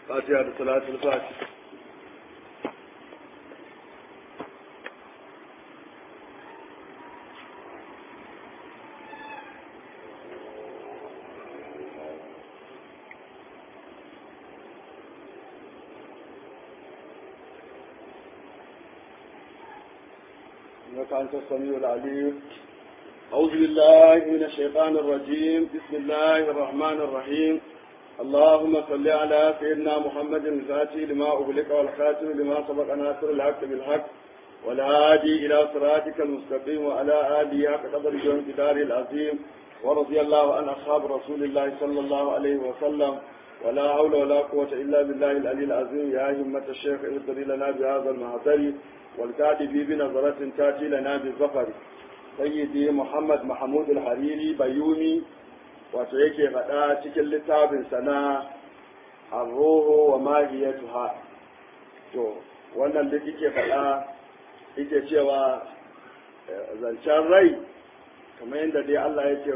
fatiha da salatul fati إنك أنت السميع العليم أعوذ بالله من الشيطان الرجيم بسم الله الرحمن الرحيم اللهم صل على سيدنا محمد الفاتح لما أغلق والخاتم لما سبق ناصر الحق بالحق والهادي إلى صراطك المستقيم وعلى آله حق قدر يوم دار العظيم ورضي الله عن أصحاب رسول الله صلى الله عليه وسلم ولا حول ولا قوة إلا بالله العلي العظيم يا همة الشيخ اهدري لنا بهذا المعتري والكاتب بنظرة تأتي لنا بالظفر سيدي محمد محمود الحريري بيومي wato yake faɗa cikin littafin sana arroho wa mahiyatuha to wannan duk yake faɗa yake cewa zancen rai kamar yadda dai Allah yake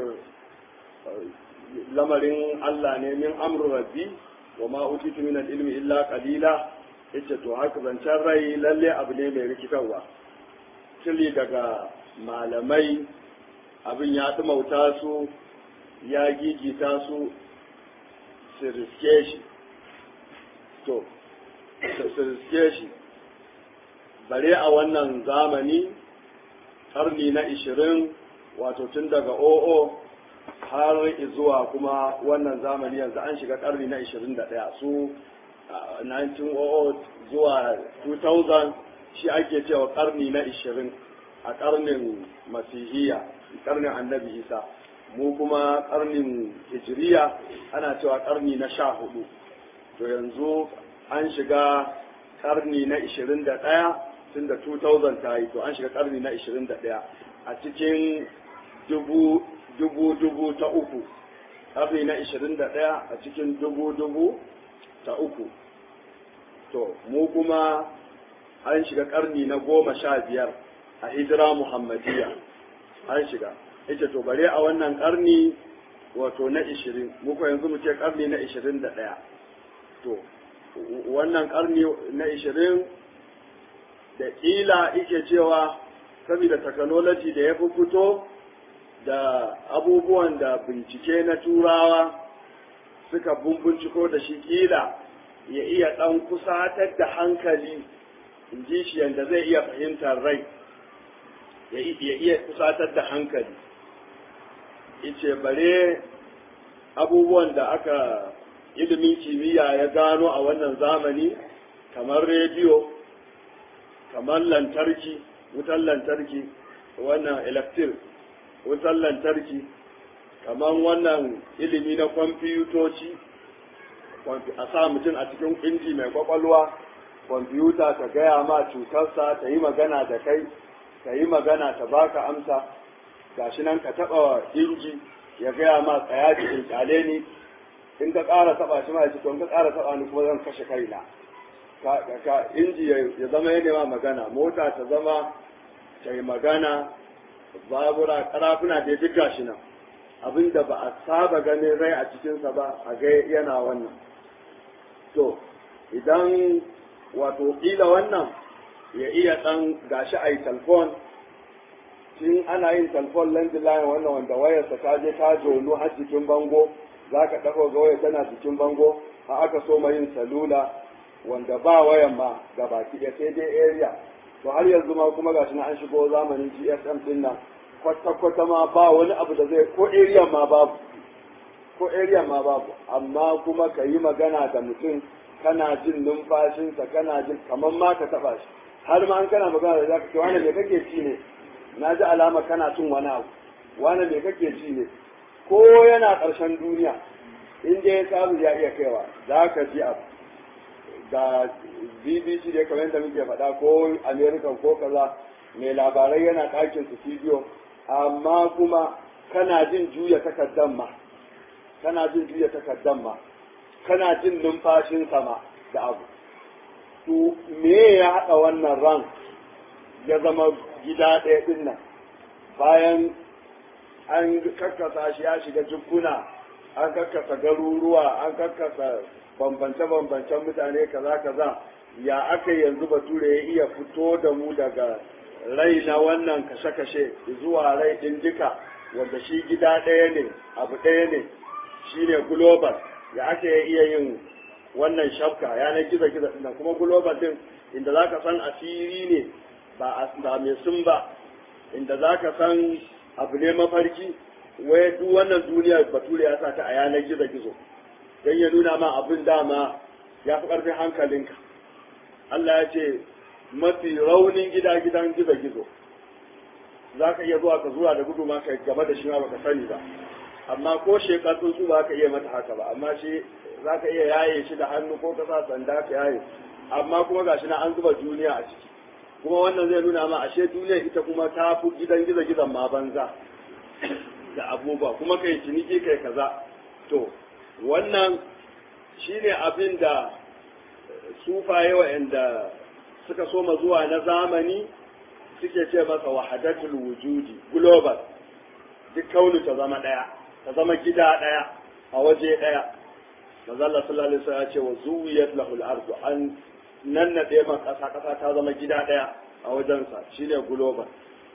lamarin Allah ne min amru rabbi wa ma utitu min ilmi illa qalila yace to haka zancen rai lalle abu ne mai rikitarwa kili daga malamai abin ya dumauta su ya gigita su su riske shi to su riske shi bare a wannan zamani karni na ishirin wato tun daga oo har zuwa kuma wannan zamani yanzu an shiga karni na ishirin da ɗaya su 1900 zuwa 2000 shi ake cewa karni na ishirin a karnin masihiyya karnin annabi isa mu kuma karnin hijiriya ana cewa karni na sha hudu to yanzu an shiga karni na ishirin da ɗaya tun da 2000 ta yi to an shiga karni na ishirin da ɗaya a cikin dubu dubu dubu ta uku karni na ishirin da ɗaya a cikin dubu dubu ta uku to mu kuma an shiga karni na goma sha biyar a hijira muhammadiyya an shiga ita to bare a wannan karni wato na ishirin muku yanzu mu ce karni na ishirin da ɗaya to wannan karni na ishirin da ƙila ike cewa saboda technology da ya fi fito da abubuwan da bincike na turawa suka bumbunciko da shi ƙila ya iya ɗan kusatar da hankali in ji shi yadda zai iya fahimtar rai ya iya kusatar da hankali ice bare abubuwan da aka ilimin kimiyya ya gano a wannan zamani kamar rediyo kamar lantarki wutan lantarki wannan electric wutan lantarki kamar wannan ilimi na kwamfutoci a sa mutum a cikin inji mai kwakwalwa kwamfuta ta gaya ma cutarsa ta yi magana da kai ta yi magana ta baka amsa gashi nan ka taba inji ya gaya ma tsaya cikin kyale ni in ka ƙara taba shi ma ya ce to in ka ƙara taba ni kuma zan kashe kaina ka ka inji ya zama ya nema magana mota ta zama ta yi magana babura karafuna da duk gashi nan abinda ba a saba ganin rai a cikinsa ba a ga yana wannan to idan wato kila wannan ya iya dan gashi a yi talfon tun ana yin talfon landline wannan wanda wayarsa ta je ta jonu har jikin bango za ka ɗago ga waya tana jikin bango a aka so ma yin salula wanda ba wayan ma ga baki ɗaya sai dai area to har yanzu ma kuma gashi na an shigo zamanin GSM din nan kwata-kwata ma ba wani abu da zai ko area ma babu ko area ma babu amma kuma ka yi magana da mutum kana jin numfashinsa kana jin kamar ma ka taɓa shi har ma an kana magana da zaka ce wani me kake ci ne na ji alama kana cin wani abu wani me kake ci ne ko yana ƙarshen duniya in dai ya samu ya iya kaiwa za ka ji abu da bbc da kamar yadda muke faɗa ko america ko kaza mai labarai yana ɗakin su studio amma kuma kana jin juya takaddan ma kana jin juya takaddan ma kana jin numfashin sama da abu to me ya haɗa wannan ran ya zama gida ɗaya ɗin nan bayan an kakkasa shi ya shiga jikuna an kakkasa garuruwa an kakkasa bambance-bambancen mutane kaza kaza ya aka yanzu bature ya iya fito da mu daga rai na wannan kashe-kashe zuwa rai ɗin duka wanda shi gida ɗaya ne abu ɗaya ne shi ne global ya aka ya iya yin wannan shafka yanar gizo-gizo ɗin kuma global ɗin inda za ka san asiri ne ba mai sun ba inda za ka san abu ne mafarki wai duk wannan duniyar bature ya sa ta a yanar gizo-gizo don ya nuna ma abin dama ya fi ƙarfin hankalinka Allah ya ce mafi raunin gida gidan gizo-gizo za ka iya zuwa ka zuwa da gudu ma ka game da shi ma baka sani ba amma ko shekar tsuntsu ba ka iya mata haka ba amma shi za ka iya yaye shi da hannu ko ka sa sanda ka yaye amma kuma gashi na an zuba duniya a ciki kuma wannan zai nuna ma ashe duniya ita kuma ta fi gidan gizo-gizon ma banza da abubuwa kuma kai ciniki kai kaza to wannan shine abin da sufaye wa'anda suka soma zuwa na zamani suke ce masa wahadatul wujudi global duk kaunu ta zama daya ta zama gida daya a waje daya manzala sallallahu alaihi wasallam ya ce wa zuwiyat lahul ardu an nannade ma kasa kasa ta zama gida daya a wajensa shine global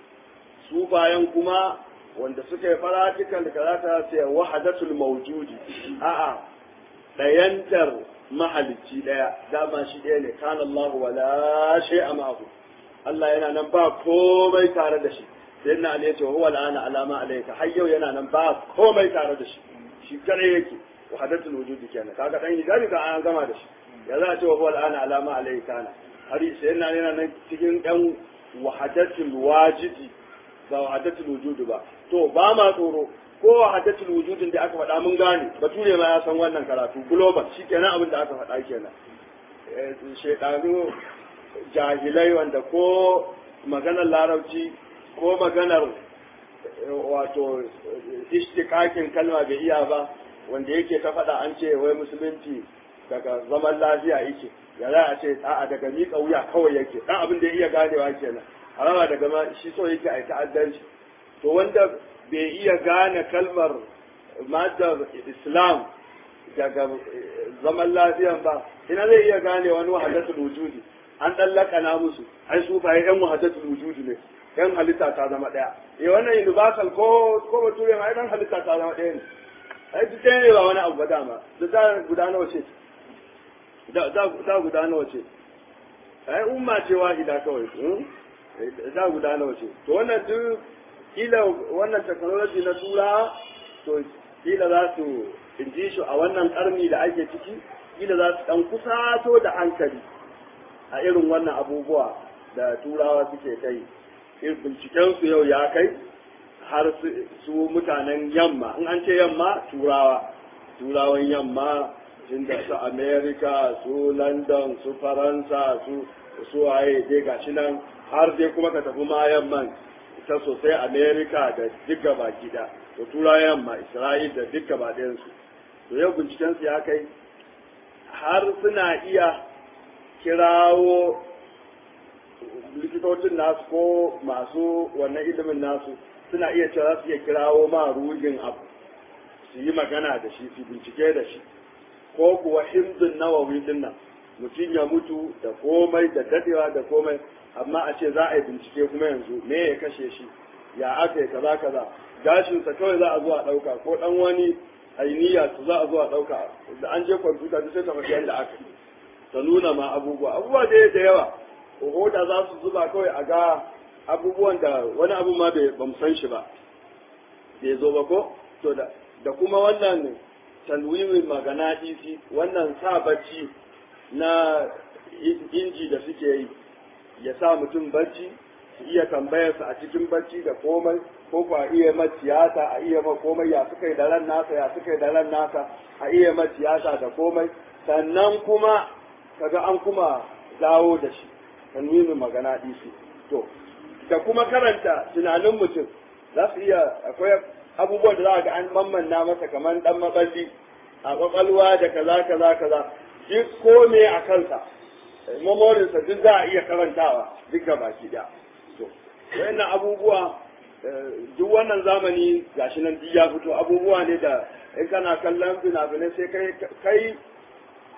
sufayen kuma wanda suka yi faratikan da karata ce wahadatul mawjudi a'a dayantar mahalicci daya dama shi ɗaya ne kana Allah wala shay'a ma'ahu Allah yana nan ba komai tare da shi sai na ne ce huwa al'ana alama alayka har yau yana nan ba komai tare da shi shi kare yake wahadatul wujudi kenan kaga dan hijabi ka an gama da shi ya za a ce huwa al'ana alama alayka kana har sai na yana nan cikin dan wahadatul wajidi ba wahadatul wujudi ba to ba ma tsoro ko haddatul wujudin da aka faɗa mun gane bature ma ya san wannan karatu global shikenan abin da aka faɗa kenan shedanu jahilai wanda ko maganar larabci ko maganar wato ishtikakin kalma bai iya ba wanda yake ta faɗa an ce wai musulunci daga zaman lafiya yake ya za a ce a'a daga miƙa wuya kawai yake dan abin da ya iya ganewa kenan harama daga ma shi so yake a ta'addanci to wanda bai iya gane kalmar madar islam daga zaman lafiyan ba ina zai iya gane wani wahadatul wujudi an dan lakana musu ai su fa yan wahadatul wujudi ne yan halitta ta zama daya eh wannan universal ko ko bature ma dan halitta ta zama daya ne ai duk ɗaya ne ba wani abu ba dama da za guda nawa ce da da guda nawa ce ai umma ce wahida kawai da guda nawa ce to wannan duk kila wannan technology na tura to kila za su inji shi a wannan karni da ake ciki kila za su dan kusato da hankali a irin wannan abubuwa da turawa suke kai binciken su yau ya kai har su mutanen yamma in an ce yamma turawa turawan yamma inda su america su london su faransa su su waye dai gashi nan har dai kuma ka tafi ma yamman ta sosai amerika da duk gaba gida da turayen ma isra'il da duk gaba ɗayansu to yau bincikensu ya kai har suna iya kirawo likitocin nasu ko masu wannan ilimin nasu suna iya cewa su iya kirawo ma rugin abu su yi magana da shi su bincike da shi ko kuwa himdun nawawi din nan mutum ya mutu da komai da dadewa da komai amma a ce za a yi bincike kuma yanzu me ya kashe shi ya aka yi kaza kaza gashinsa kawai za a zo a ɗauka ko ɗan wani ainiya su za a zo a ɗauka da an je kwamfuta duk sai ta faɗi yadda aka yi ta nuna ma abubuwa abubuwa da da yawa hoda za su zuba kawai a ga abubuwan da wani abu ma bai ba san shi ba bai zo ba ko to da da kuma wannan tanwimin magana isi wannan sa bacci na inji da suke yi ya sa mutum bacci su iya tambayarsa a cikin bacci da komai ko ku a iya ma tiyata a iya ma komai ya suka yi da ran nasa ya suka yi da ran nasa a iya ma tiyata da komai sannan kuma kaga an kuma dawo da shi tanwimin magana isi to da kuma karanta tunanin mutum za su iya akwai abubuwan da za ga an mammanna masa kamar dan maballi a kwakwalwa da kaza kaza kaza duk kome a kansa memorinsa duk za a iya karantawa duk ga baki da to wayannan abubuwa duk wannan zamani gashi nan duk ya fito abubuwa ne da in kana kallon fina-finai sai kai kai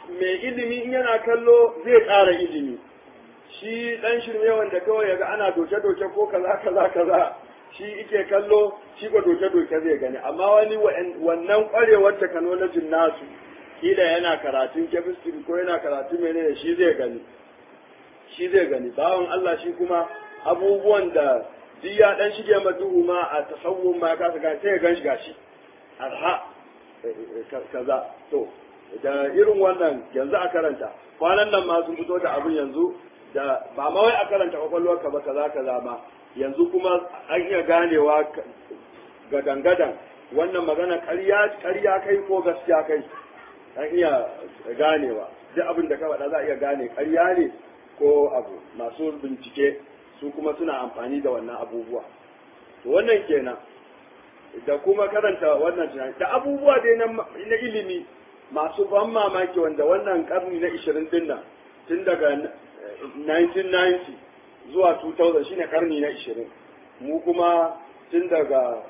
mai ilimi in yana kallo zai ƙara ilimi shi ɗan shirme wanda kawai yaga ana doke-doke ko kaza kaza kaza shi ike kallo shi ba doke-doke zai gani amma wani wannan ƙwarewar technology nasu kila yana karatun chemistry ko yana karatun menene shi zai gani shi zai gani bawan Allah shi kuma abubuwan da duk ya dan shige maduhu ma a tasawun ma ka ga sai ya gan shi gashi arha kaza to da irin wannan yanzu a karanta kwanan nan ma sun fito da abin yanzu da ba ma wai a karanta kwakwalwarka ba kaza kaza ma yanzu kuma an iya ganewa ga dangadan wannan magana ƙarya kai ko gaskiya kai an iya ganewa duk abin da ka faɗa za a iya gane ƙarya ne ko abu masu bincike su kuma suna amfani da wannan abubuwa to wannan kenan da kuma karanta wannan tunani da abubuwa dai na ilimi masu ban mamaki wanda wannan karni na 20 din nan tun daga 1990 zuwa 2000 shine karni na 20 mu kuma tun daga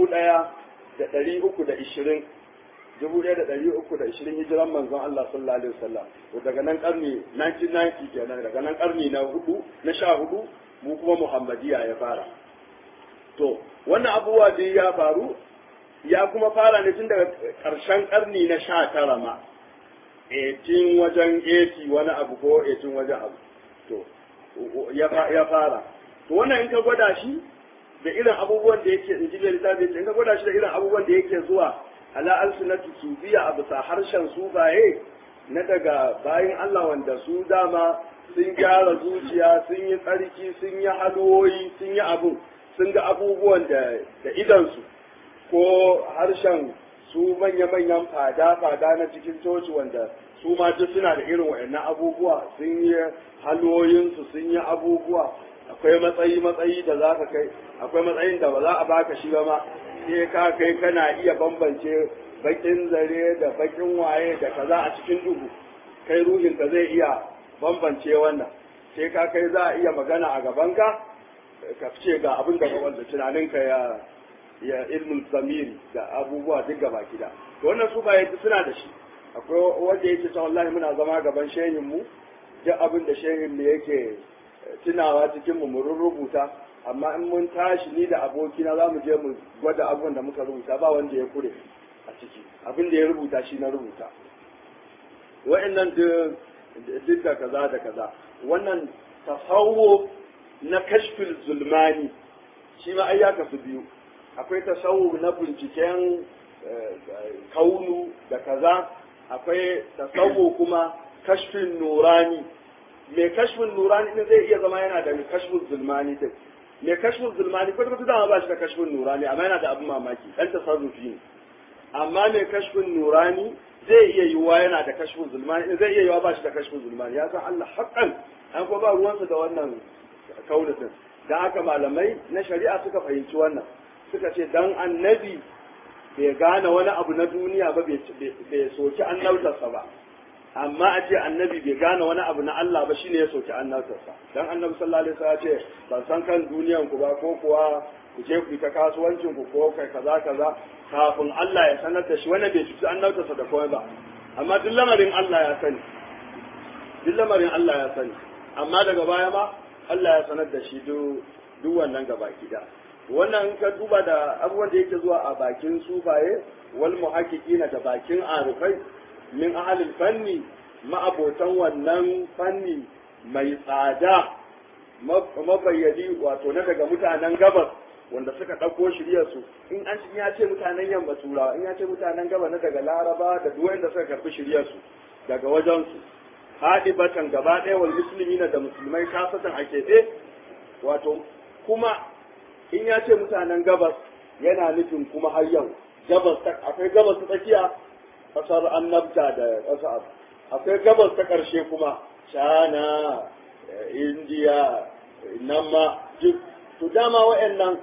1320 dubu ɗaya da ɗari uku da ishirin hijiran manzon Allah sallallahu alaihi wasallam to daga nan karni 1990 kenan daga nan karni na hudu na sha hudu mu kuma Muhammadiya ya fara to wannan abubuwa da ya faru ya kuma fara ne tun daga ƙarshen karni na sha tara ma 18 wajen 80 wani abu ko 18 wajen abu to ya fara to wannan in ka gwada shi da irin abubuwan da yake in ji littafi in ka gwada shi da irin abubuwan da yake zuwa ala alsunatu sufiya a bisa harshen sufaye na daga bayan Allah wanda su dama sun gyara zuciya sun yi tsarki sun yi halwoyi sun yi abu sun ga abubuwan da da idansu ko harshen su manya-manyan fada-fada na cikin coci wanda su ma duk suna da irin waɗannan abubuwa sun yi halwoyinsu sun yi abubuwa akwai matsayi-matsayi da za ka kai akwai matsayin da ba za a baka shi ba ma sai ka kai kana iya bambance bakin zare da bakin waye da kaza a cikin duhu kai ruhin ka zai iya bambance wannan sai ka kai za a iya magana a gabanka ka ce ga abin da wanda tunaninka ya ya ilmin zamiri da abubuwa duk gaba gida to wannan su baya suna da shi akwai wanda yake ta wallahi muna zama gaban shehin mu duk abin da shehin mu yake tunawa cikin mu mu rubuta amma in mun tashi ni da abokina za mu je mu gwada abubuwan da muka rubuta ba wanda ya kure a ciki abin da ya rubuta shi na rubuta wa'annan duk da kaza da kaza wannan tasawuf na kashfil zulmani shi ma ai ya kasu biyu akwai tasawuf na binciken kaunu da kaza akwai tasawuf kuma kashfin nurani mai kashfin nurani din zai iya zama yana da kashfin zulmani din mai kashfin zulmani kwata kwata dama ba shi da kashfin nurani amma yana da abin mamaki dan tasarrufi ne amma mai kashfin nurani zai iya yiwuwa yana da kashfin zulmani zai iya yiwuwa ba shi da kashfin zulmani ya san Allah haƙƙan an ko ba ruwansa da wannan kaunatin dan haka malamai na shari'a suka fahimci wannan suka ce dan annabi bai gane wani abu na duniya ba bai soki annabtarsa ba amma a ce annabi bai gane wani abu na Allah ba shine ya soki annabtarsa dan annabi sallallahu alaihi wasallam ce ban san kan duniyan ku ba ko kuwa ku je ku ta kasuwancin ku ko kai kaza kaza kafin Allah ya sanar da shi wannan bai cuci annabtarsa da komai ba amma duk lamarin Allah ya sani duk lamarin Allah ya sani amma daga baya ma Allah ya sanar da shi duk wannan gaba gida wannan in ka duba da abubuwan da yake zuwa a bakin sufaye wal muhaqqiqina da bakin arifai min ahalil fanni ma'abotan wannan fanni mai tsada mabayyadi wato na daga mutanen gabas wanda suka ɗauko shiryarsu in an ya ce mutanen yamma turawa in ya ce mutanen gabas na daga laraba da duk da suka karɓi shiryarsu daga wajensu haɗi batan gaba ɗaya wal musulmi da musulmai kasatan a keɓe wato kuma in ya ce mutanen gabas yana nufin kuma har yau gabas akwai gabas ta tsakiya kasar annabta da ƙasa akwai gabas ta ƙarshe kuma china indiya nan ma duk to dama wa'annan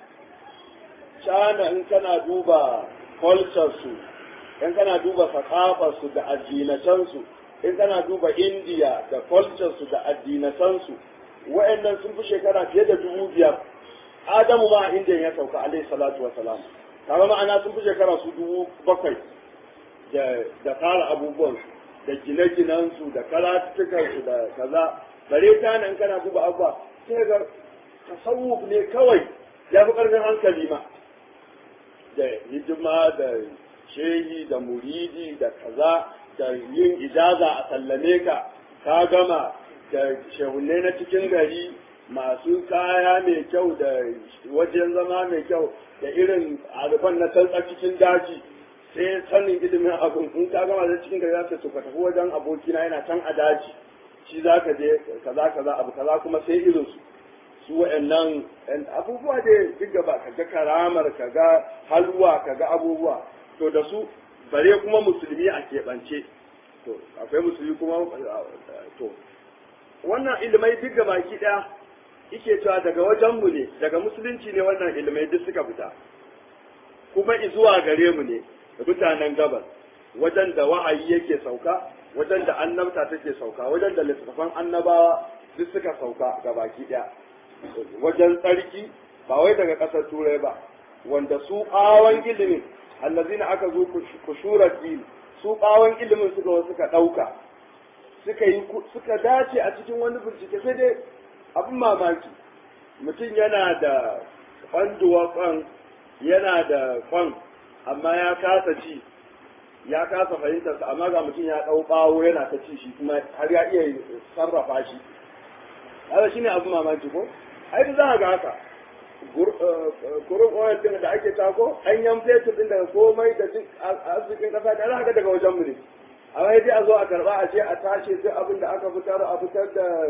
china in kana duba culture su in kana duba su da addinatansu in kana duba indiya da culture su da addinatansu wa'annan sun fi shekara fiye da dubu biyar adamu ma a indiya ya sauka alaihi salatu wa salam kaga ma'ana sun fi shekara su dubu bakwai da fara abubuwan da gine-ginensu da karatukansu da kaza bare ta nan kana duba abuwa sai ga tasawuf ne kawai ya fi ƙarfin hankali ma da hidima da shehi da muridi da kaza da yin ijaza a sallame ka ka gama da shehunne na cikin gari masu kaya mai kyau da wajen zama mai kyau da irin arifan na tsantsa cikin daji sai sanin ilimin abin in ka gama da cikin gari za ka tafi wajen abokina yana can a daji shi za ka je kaza kaza abu kaza kuma sai irin su su wa'annan abubuwa da duk gaba ka ga karamar ka ga halwa ka ga abubuwa to da su bare kuma musulmi a keɓance to akwai musulmi kuma to wannan ilimai duk gaba ki ɗaya ike cewa daga wajenmu ne daga musulunci ne wannan ilimai duk suka fita kuma zuwa gare mu ne da mutanen gabas wajen da wa'ayi yake sauka wajen da annabta take sauka wajen da littattafan annabawa duk suka sauka ga baki ɗaya wajen tsarki ba wai daga ƙasar turai ba wanda su ɓawon ilimin allazina aka zo kushurar din su ɓawon ilimin suka suka ɗauka suka yi suka dace a cikin wani bincike sai dai abin mamaki mutum yana da kwanduwa kwan yana da kwan amma ya kasa ci ya kasa fahimtarsa amma ga mutum ya ɗau ɓawo yana ta ci shi kuma har ya iya sarrafa shi haka shine abin mamaki ko ai za ga haka kurin oil din da ake tako ɗanyen fetur din daga komai da duk arzikin ƙasa da haka daga wajen mu ne amma dai a zo a karɓa a ce a tashi sai abin da aka fitar a fitar da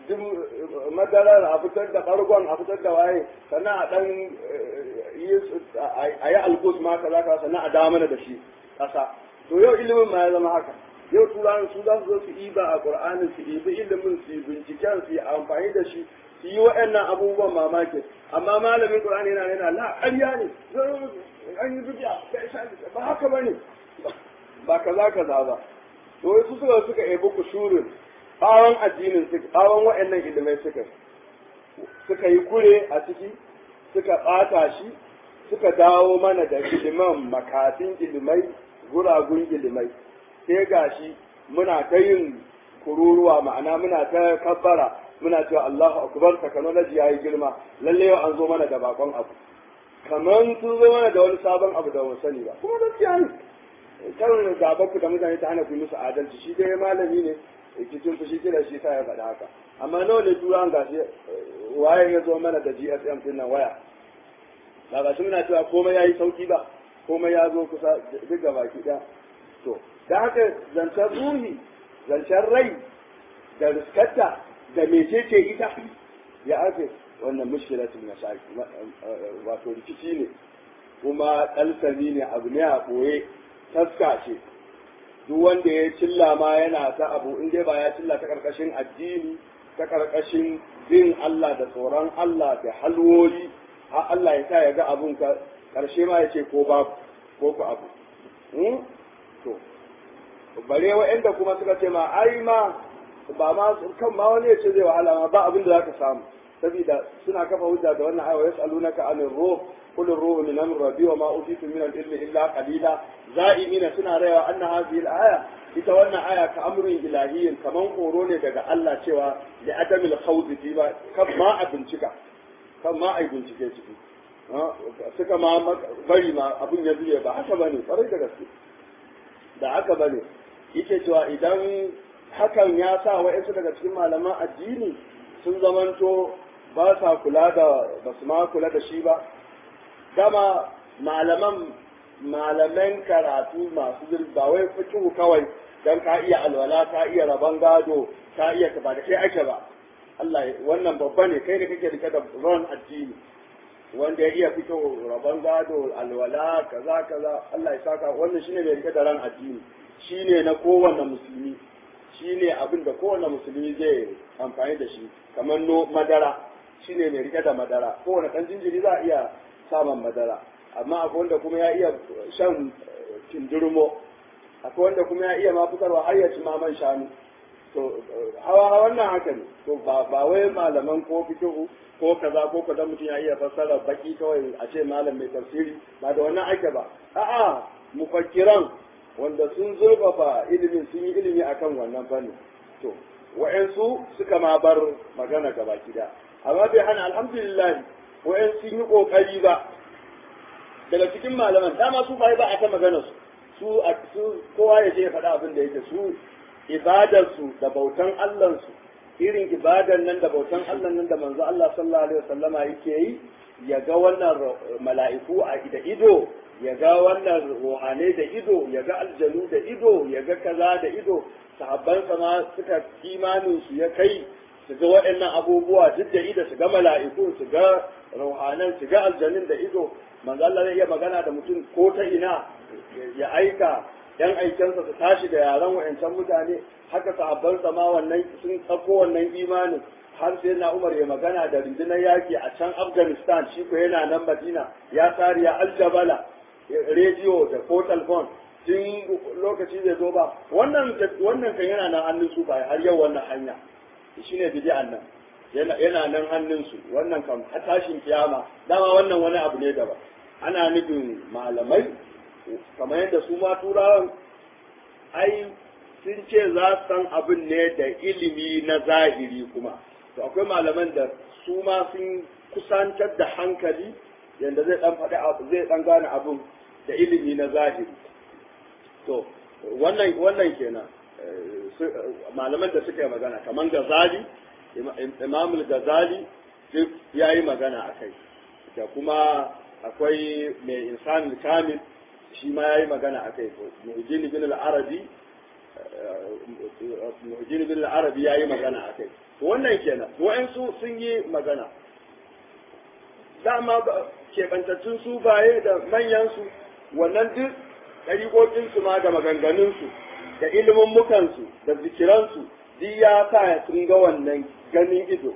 madarar a fitar da ɓargon a fitar da waye sannan a ɗan yi a yi alkus ma kaza kaza sannan a dawo mana da shi ƙasa to yau ilimin ma ya zama haka yau turawan su za su zo su iba a ƙur'anin su ibi ilimin su binciken su yi amfani da shi su yi waɗannan abubuwan mamaki amma malamin qur'ani yana yana la ƙarya ne an yi bidiya ba haka ba ne ba kaza kaza ba to su suka suka ebi kushurin bawon addinin suka bawon waɗannan ilimai suka suka yi kure a ciki suka ɓata shi suka dawo mana da iliman makasin ilimai guragun ilimai sai gashi muna ta yin kururuwa ma'ana muna ta kabbara muna cewa Allahu akbar technology yayi girma lalle yau an zo mana da bakon abu kaman sun zo mana da wani sabon abu da ba sani ba kuma gaskiya ne kan gaba ku da mutane ta hana ku musu adalci shi dai malami ne cikin fushi kira shi sa ya faɗa haka amma nawa ne turan gashi waye ya zo mana da GSM din nan waya ba ga shi muna cewa komai yayi sauki ba komai ya zo kusa duk gaba ki to da haka zancen ruhi zancen rai da riskarta da mecece ita ya ake wannan mushkilatul masaki wato rikici ne kuma kalsami ne abu ne a ɓoye taska ce duk wanda ya cilla ma yana ta abu in dai ba ya cilla ta karkashin addini ta karkashin bin Allah da tsoron Allah da halwoyi har Allah ya sa ya ga abun ka karshe ma ya ce ko babu ko ku abu to bare wa'anda kuma suka ce ma ai ma ba ma kan ma wani ya ce zai wahala ma ba abin da za ka samu saboda suna kafa hujja da wannan aya yas'alunaka anir ruh qul ar-ruhu min amri rabbi wa ma utitu min al-ilmi illa qalila za'imina suna rayawa anna hadhihi al-aya ita wannan aya ka amrin ilahiyyin kaman horo ne daga Allah cewa da adamil khawd fi ba kan ma a bincika kan ma ai bincike ciki suka ma bari ma abun ya zube ba haka bane farai da gaske da haka bane yake cewa idan hakan ya sa wa'yansu daga cikin malaman addini sun zamanto ba sa kula da ba su ma kula da shi ba dama malaman malaman karatu masu zurfi ba wai fikihu kawai dan ka iya alwala ka iya rabon gado ka iya ba da kai ake ba Allah wannan babba ne kai da kake rike da ran addini wanda ya iya fito rabon gado alwala kaza kaza Allah ya saka wannan shine mai rike da ran addini shine na kowanne musulmi shine abin da kowanne musulmi zai amfani da shi kamar no madara shine mai rike da madara kowanne dan jinjiri za a iya samun madara amma akwai wanda kuma ya iya shan tindurmo akwai wanda kuma ya iya ma fitarwa har ya ci maman shanu to hawa wannan haka ne to ba ba wai malaman ko fikihu ko kaza ko kaza mutum ya iya fassara baki kawai a ce malam mai tafsiri ba da wannan ake ba a'a mufakkiran wanda sun zurfafa ilimin sun yi ilimi akan wannan fanni to wa'ansu suka ma bar magana gaba gida amma bai hana alhamdulillah wa'ansu sun yi kokari ba daga cikin malaman dama su bai ba a ta magana su su kowa ya je ya faɗa abin da yake su ibadarsu da bautan Allahnsu irin ibadar nan da bautan Allah nan da manzo Allah sallallahu alaihi wasallama yake yi ya ga wannan mala'iku a da ido ya ga wannan ruhanai da ido ya ga aljanu da ido ya ga kaza da ido sahabban ma suka imanin su ya kai su ga waɗannan abubuwa duk da ido su ga mala'iku su ga ruhanan su ga aljanun da ido manzo Allah zai iya magana da mutum ko ta ina ya aika yan aikensa su tashi da yaran wa'ancan mutane haka sahabbansa ma wannan sun tsako wannan imanin har sai na Umar ya magana da rundunar yaki a can Afghanistan shi ko yana nan Madina ya sariya aljabala rediyo da ko telephone tun lokaci zai zo ba wannan wannan kan yana nan hannun su ba har yau wannan hanya shine bid'an nan yana yana nan hannun su wannan kan tashin kiyama dama wannan wani abu ne daban ana nufin malamai kamar yadda su ma turawan ai sun ce za su san abin ne da ilimi na zahiri kuma to akwai malaman da su ma sun kusantar da hankali yadda zai dan faɗi abu zai dan gane abin da ilimi na zahiri to wannan wannan kenan malaman da suka yi magana kamar gazali imamul gazali duk ya yi magana a kai da kuma akwai mai insanin kamil shi ma ya yi magana a kai muhajjini bin al'arabi muhajjini bin al'arabi ya yi magana a kai wannan kenan wa'ansu sun yi magana dama keɓantattun su baye da manyansu wannan duk ɗariƙoƙinsu ma da maganganunsu da ilimin mukansu da zikiransu duk ya sa sun ga wannan ganin ido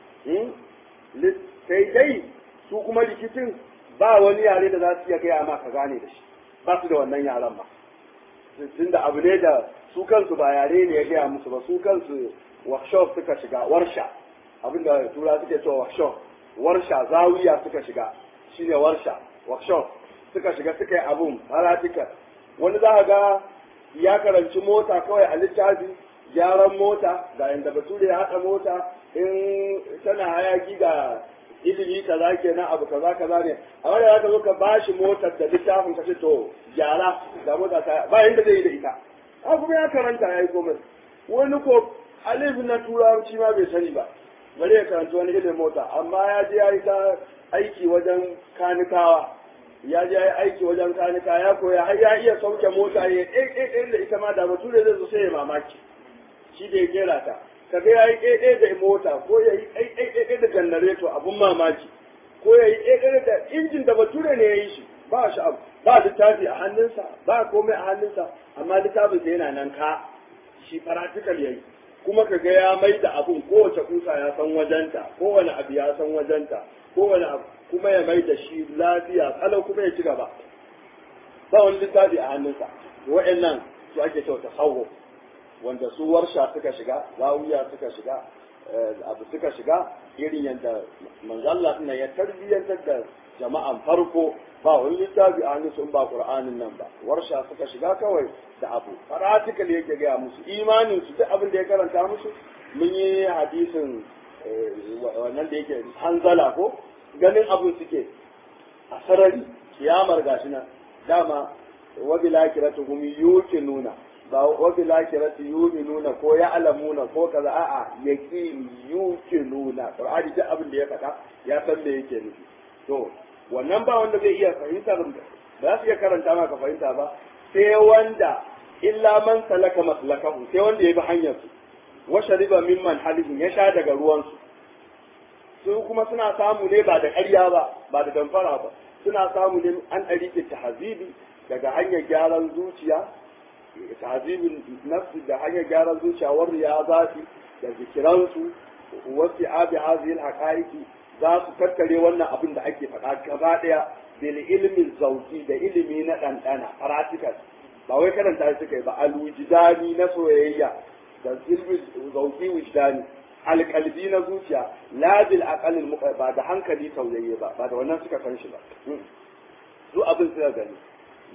sai dai su kuma rikicin ba wani yare da za su iya gaya ma ka gane da shi ba su da wannan yaren ba tun da abu ne da su kansu ba yare ne ya gaya musu ba su kansu workshop suka shiga warsha abinda tura suke cewa workshop warsha zawiya suka shiga shine warsha workshop suka shiga suka yi abun halatikar wani za a ga ya karanci mota kawai a littafi gyaran mota ga yanda bature ya haɗa mota in tana hayaki ga ilimi kaza kenan abu kaza kaza ne a wanda za ka zo ka bashi motar da littafin ka ce to gyara da mota ta ba yanda zai yi da ita a kuma ya karanta ya yi komai wani ko alif na turanci ma bai sani ba bari ya karanta wani ilimin mota amma ya je ya yi ta aiki wajen kanikawa ya je ya yi aiki wajen kanika ya koya har ya iya sauke mota ya ɗaiɗaiɗai da ita ma da bature zai zo sai ya mamaki shi da ya kera ta kaga ya yi ɗaiɗai da mota ko ya yi ɗaiɗai da janareto abun mamaki ko ya yi ɗaiɗai da injin da bature ne ya yi shi ba shi abu ba littafi a hannunsa ba komai a hannunsa amma littafin sa yana nan ka shi practical yayi kuma kaga ya mai da abun kowace kusa ya san wajenta kowane abu ya san wajenta kowane abu kuma ya mai da shi lafiya kalau kuma ya ci gaba ba wani littafi a hannunsa wa'annan su ake cewa tasawuf wanda su warsha suka shiga zawiya suka shiga abu suka shiga irin yadda manzalla suna ya tarbiyyantar da jama'an farko ba wani littafi a hannun sun ba qur'anin nan ba warsha suka shiga kawai da abu practical yake gaya musu imanin su duk abin da ya karanta musu mun yi hadisin wannan da yake hanzala ko ganin abin suke a sarari kiyamar gashi nan dama wabila kiratuhum yuqinuna ba wabi lakirati yuminuna ko ya alamuna ko kaza a'a yaqin yuqinuna qur'ani duk abin da ya faɗa ya san me yake nufi to wannan ba wanda zai iya fahimta ba za su iya karanta ma ka fahimta ba sai wanda illa man salaka maslakahu sai wanda ya bi hanyar su wa shariba mimman halihin ya sha daga ruwan su su kuma suna samu ne ba da ƙarya ba ba da damfara ba suna samu ne an ɗari tahzibi daga hanyar gyaran zuciya tahzibin nafsi da hanyar gyaran zuciya war riyazati da zikiransu wasu abi hazil haqaiqi za su tattare wannan abin da ake faɗa gaba ɗaya bil ilmi zauki da ilimi na ɗanɗana practical ba wai karanta suka yi ba alwujdani na soyayya da ilmi zauki wujdani alƙalbi na zuciya la bil aqalil ba da hankali tauyayye ba ba da wannan suka san shi ba su abin suka gani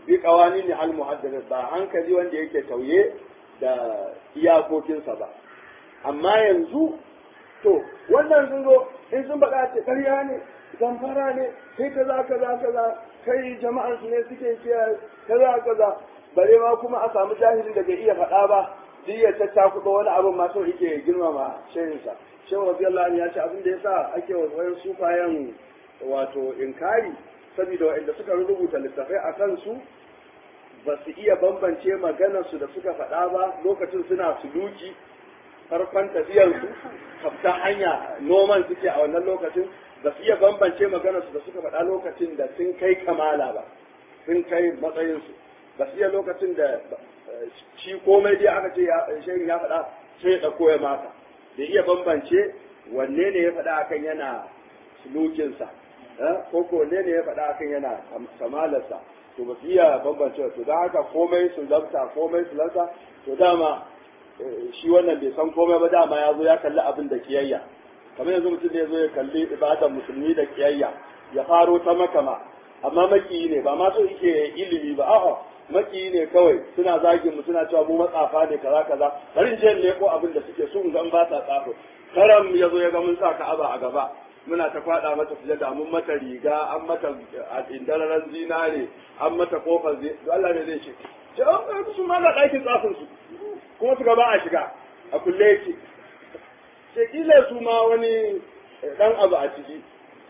bi qawanin al muhaddath ba hankali wanda yake tauye da iyakokinsa ba amma yanzu to wannan sun zo in sun faɗa ce ƙarya ne zamfara ne kai kaza kaza kaza kai jama'ar su ne suke kiyaye kaza kaza bare ma kuma a samu jahilin da bai iya faɗa ba duk ya tattakuɗa wani abin ma so yake girmama shehinsa shehu radiyallahu anhu ya ce abin da yasa ake wayan sufayen wato inkari saboda wa'anda suka rubuta littafai a kansu ba su iya bambance maganarsu da suka faɗa ba lokacin suna suluki farkon tafiyarsu kafta hanya noman suke a wannan lokacin ba su iya bambance maganarsu da suka faɗa lokacin da sun kai kamala ba sun kai matsayinsu ba su iya lokacin da shi komai dai aka ce shehin ya faɗa sai ya ɗauko ya maka da iya bambance wanne ne ya faɗa akan yana sulukinsa ko ko wanne ne ya faɗa akan yana kamalarsa to ba su iya bambance to don haka komai su lafta komai su lafta to dama shi wannan bai san komai ba dama ya zo ya kalli abin da kiyayya kamar yanzu mutum ne ya zo ya kalli ibadan musulmi da kiyayya ya faro ta makama amma makiyi ne ba ma so yake ilimi ba a'a makiyi ne kawai suna zagin mu suna cewa mu matsafa ne kaza kaza bari je ne ko abin da suke so ga ba sa tsafo karam ya zo ya ga mun sa ka'aba a gaba muna ta kwada mata sujada mun mata riga an mata indararan zinare an mata kofar zai Allah ne zai ce ce an su ma da ɗakin tsafin su kuma su ba a shiga a kulle yake ce kila su ma wani dan abu a ciki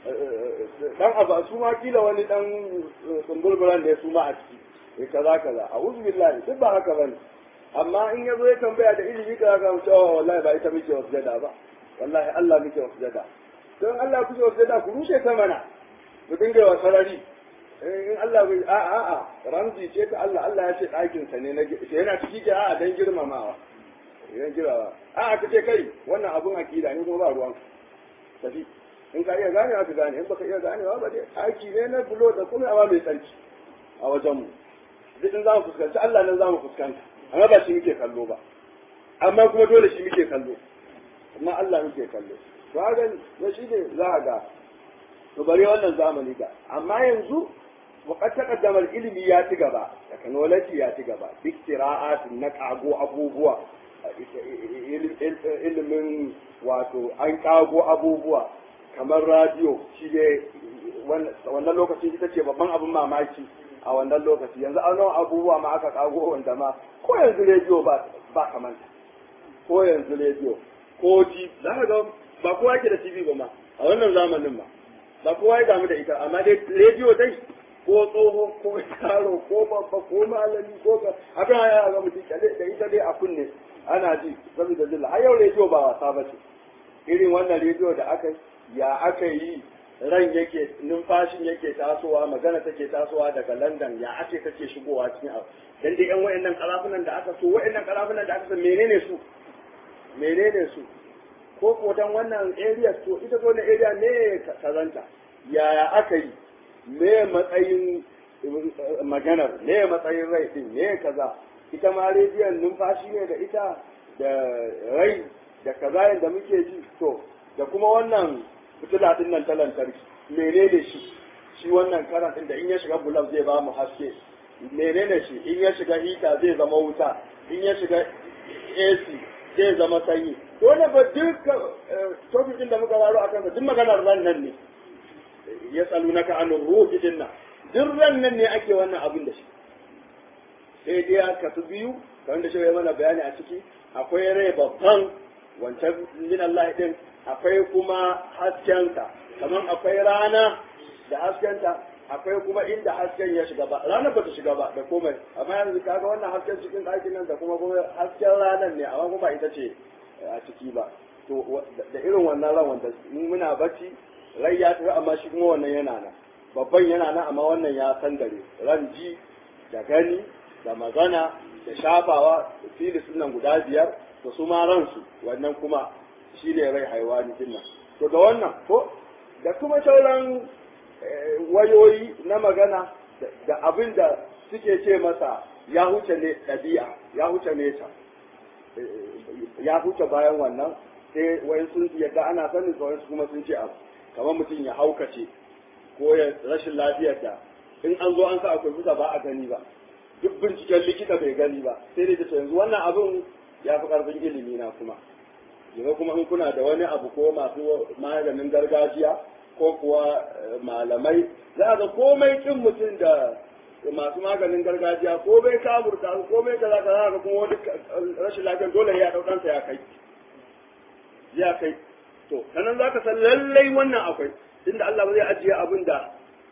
dan abu su ma kila wani dan tsumburburan da ya su ma a ciki kaza kaza a uzu billahi duk ba haka bane amma in yazo ya tambaya da ilimi kaza ka ce oh wallahi ba ita muke wasu jada ba wallahi Allah muke wasu jada don Allah kuke wasu jada ku rushe ta mana ku dinga wa sarari in Allah bai a a a ramzi ce ta Allah Allah ya ce ɗakin sa ne na yana ciki ke a dan girmamawa yan girmamawa a a kace kai wannan abun akida ne kuma ba ruwan tafi in ka iya ganewa ka gane in baka iya ganewa ba dai aiki ne na bulo da kuma amma mai tsarki a wajenmu duk in za mu fuskanci Allah nan za mu fuskanta amma ba shi muke kallo ba amma kuma dole shi muke kallo amma Allah muke kallo to haka ne shi ne za a ga to bari wannan zamani ga amma yanzu وقد تقدم ilimi ya ci gaba technology ya ci gaba iktira'at na kago abubuwa ilimin wato an kago abubuwa kamar radio shi ne wannan lokaci ita ce babban abin mamaki a wannan lokaci yanzu an nawa abubuwa ma aka kago wanda ma ko yanzu rediyo ba ba kamanta ko yanzu rediyo ko ji za ka ga ba kowa yake da TV ba ma a wannan zamanin ma ba kowa ya damu da ita amma dai rediyo dai ko tsoho ko yaro ko babba ko malami ko ka haka ya ga mutum kyale da ita dai a kunne ana ji saboda zilla har yau rediyo ba wasa ba ce irin wannan rediyo da aka ya aka yi ran yake numfashin yake tasowa magana take tasowa daga London ya ake take shigowa cikin abu dan dai yan wayannan karafunan da aka so wayannan karafunan da aka so menene su menene su ko ko dan wannan area to ita ko na area ne kazanta yaya aka yi me matsayin maganar me matsayin rai din me kaza ita ma rediyon numfashi ne da ita da rai da kaza yadda muke ji to da kuma wannan fitila din nan ta lantarki menene shi shi wannan karan din da in ya shiga bulab zai ba mu haske menene shi in ya shiga hita zai zama wuta in ya shiga AC zai zama sanyi dole ba duka topic din da muka waro akan duk maganar ran nan ne ya tsalu naka an ruhi din nan duk ran nan ne ake wannan abin da shi sai dai aka su biyu kamar da shi ya mana bayani a ciki akwai rai babban wancan min Allah din akwai kuma haskenka kamar akwai rana da haskenta akwai kuma inda hasken ya shiga ba ranar ba ta shiga ba da komai amma yanzu kaga wannan hasken cikin ɗakin nan da kuma kuma hasken ranar ne amma kuma ita ce a ciki ba to da irin wannan ran wanda muna bacci rai ya tafi amma shi kuma wannan yana nan babban yana nan amma wannan ya san dare ran ji da gani da magana da shafawa da filis nan guda biyar da su ma ransu wannan kuma shi ne rai haiwani din nan to da wannan ko da kuma sauran wayoyi na magana da abin da suke ce masa ya huce ne ɗabi'a ya huce nesa ya huce bayan wannan sai wai sun yadda ana sanin su kuma sun ce abu kamar mutum ya haukace ko ya rashin lafiyar da in an zo an sa a kwamfuta ba a gani ba duk binciken likita bai gani ba sai dai ta yanzu wannan abin ya fi karfin ilimi na kuma yanzu kuma in kuna da wani abu ko masu maganin gargajiya ko kuwa malamai za ga komai kin mutum da masu maganin gargajiya ko bai kaburta ko bai kaza kaza ga kuma wani rashin lafiyar dole ya dau ɗansa ya kai ya kai to sanan za ka san lallai wannan akwai inda Allah ba zai ajiye abin da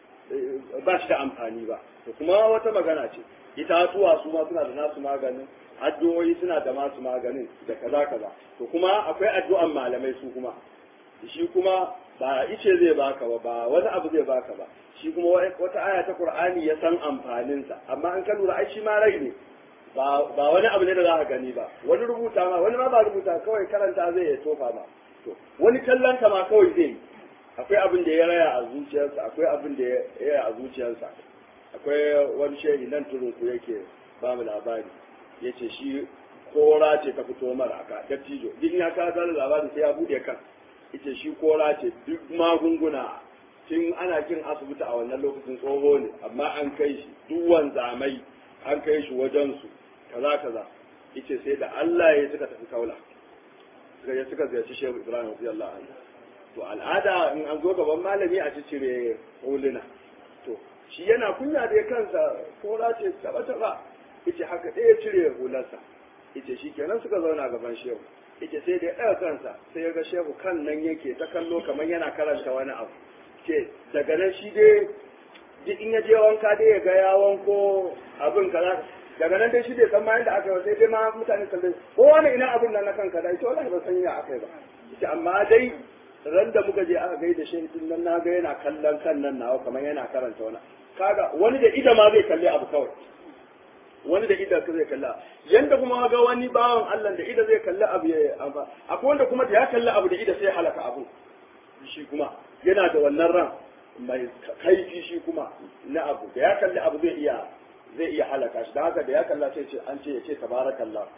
ba shi da amfani ba to kuma wata magana ce itatuwa su ma suna da nasu maganin addu'o'i suna da masu maganin da kaza kaza to kuma akwai addu'an malamai su kuma shi kuma ba ice zai baka ba ba wani abu zai baka ba shi kuma wata aya ta qur'ani ya san amfaninsa amma an ka lura ai shi ma rai ne ba wani abu ne da za ka gani ba wani rubuta ma wani ma ba rubuta kawai karanta zai ya tofa ma to wani kallon ma kawai zai yi akwai abin da ya raya a zuciyarsa akwai abin da ya raya a zuciyarsa akwai wani shehi nan turun ku yake ba mu labari ya ce shi kora ce ta fito mara aka dattijo duk ya ka zara labarin sai ya bude kan ita shi kora ce duk magunguna tun ana kin asibiti a wannan lokacin tsoho ne amma an kai shi duk wanzamai an kai shi wajen su kaza kaza ita sai da Allah ya suka tafi kaula suka je suka ziyarci Shehu Ibrahim radiyallahu anhu to al'ada in an zo gaban malami a cire huluna to shi yana kunya da kansa kora ce taba taba ita haka ɗaya cire hularsa ita shi kenan suka zauna gaban shehu ita sai da ya ɗaga kansa sai ya ga shehu kan nan yake ta kallo kamar yana karanta wani abu ce daga nan shi dai duk in ya je wanka dai ya ga ya wanko abin kaza daga nan dai shi bai san ma yadda aka yi sai dai ma mutane kallon ko wani ina abin nan na kanka da ita wallahi ba san ya aka yi ba ita amma dai ran da muka je aka gaida shehu din nan na ga yana kallon kan nan nawa kamar yana karanta wani kaga wani da ida ma zai kalli abu kawai wani da ida ka zai kalla yanda kuma ga wani bawan Allah da ida zai kalli abu ya amma akwai wanda kuma da ya kalli abu da ida sai halaka abu shi kuma yana da wannan ran mai kaifi shi kuma na abu da ya kalli abu zai iya zai iya halaka shi da haka da ya kalla sai ce an ce ya ce tabarakallah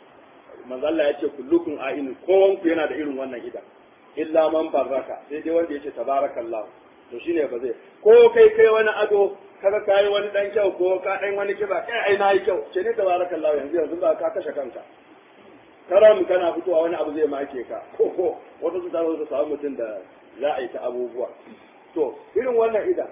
manzo Allah ya ce kullukum a'in kowanku yana da irin wannan idan illa man barraka sai dai wanda ya ce tabarakallah to shine ba zai ko kai kai wani ado kaga kai wani dan kyau ko ka dan wani kiba kai ai nayi kyau ce ne tabarakallah yanzu yanzu ba ka kashe kanka karam kana fitowa wani abu zai make ka ko ko wata su taro su samu mutum da za a yi ta abubuwa to irin wannan idan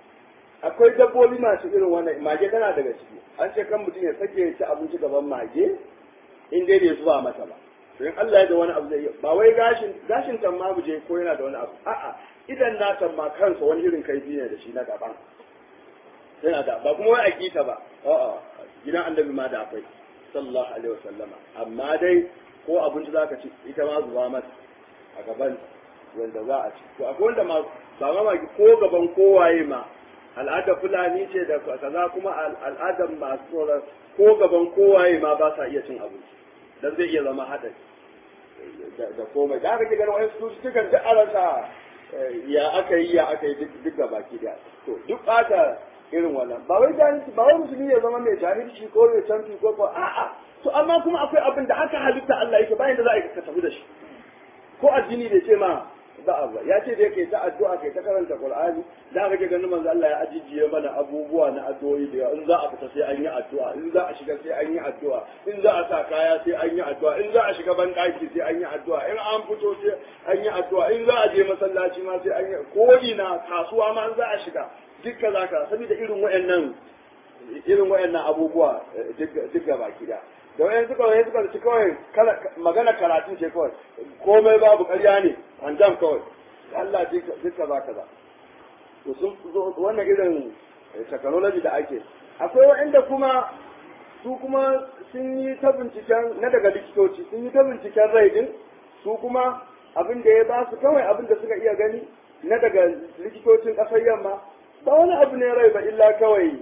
akwai dabbobi masu irin wannan mage tana daga ciki an ce kan mutum ya sake ya ci abinci gaban mage in dai bai zuba mata ba to in Allah ya da wani abu zai yi ba wai gashin gashin tamma mu je ko yana da wani abu a'a idan na tamma kansa wani irin kaifi ne da shi na gaban yana da ba kuma wai akita ba a'a gidan annabi ma da akwai sallallahu alaihi wasallama amma dai ko abinci zaka ci ita ma zuba mata a gaban wanda za a ci to akwai wanda ma ba ma ko gaban kowaye ma al'adar fulani ce da kaza kuma al'adar masu tsoron ko gaban kowaye ma ba sa iya cin abinci dan zai iya zama haɗari da komai da aka ganin wani su cikin duk a rasa ya aka yi ya aka yi duk ga baki da to duk ɓata irin wannan ba wai jahilci ba wai musulmi ya zama mai jahilci ko mai canfi ko ko a'a to amma kuma akwai abin da haka halitta Allah yake bayan da za a yi ka tafi da shi ko addini bai ce ma ba a ba ya ce da yake ta addu'a kai ta karanta Qur'ani da kake ganin manzo Allah ya ajijiye mana abubuwa na addu'o'i da in za a fita sai an yi addu'a in za a shiga sai an yi addu'a in za a sa kaya sai an yi addu'a in za a shiga ban daki sai an yi addu'a in an fito sai an yi addu'a in za a je masallaci ma sai an yi ko ina kasuwa ma in za a shiga dukka zaka saboda irin wayannan irin wayannan abubuwa duk gaba ki da da wayan suka wayan suka ci kawai magana karatu ce kawai komai babu ƙarya ne an jam kawai Allah duka za ka za to sun zo wannan irin technology da ake akwai waɗanda kuma su kuma sun yi ta binciken na daga likitoci sun yi ta binciken rai din su kuma abin da ya ba su kawai abin da suka iya gani na daga likitocin ƙasar yamma ba wani abu ne rai ba illa kawai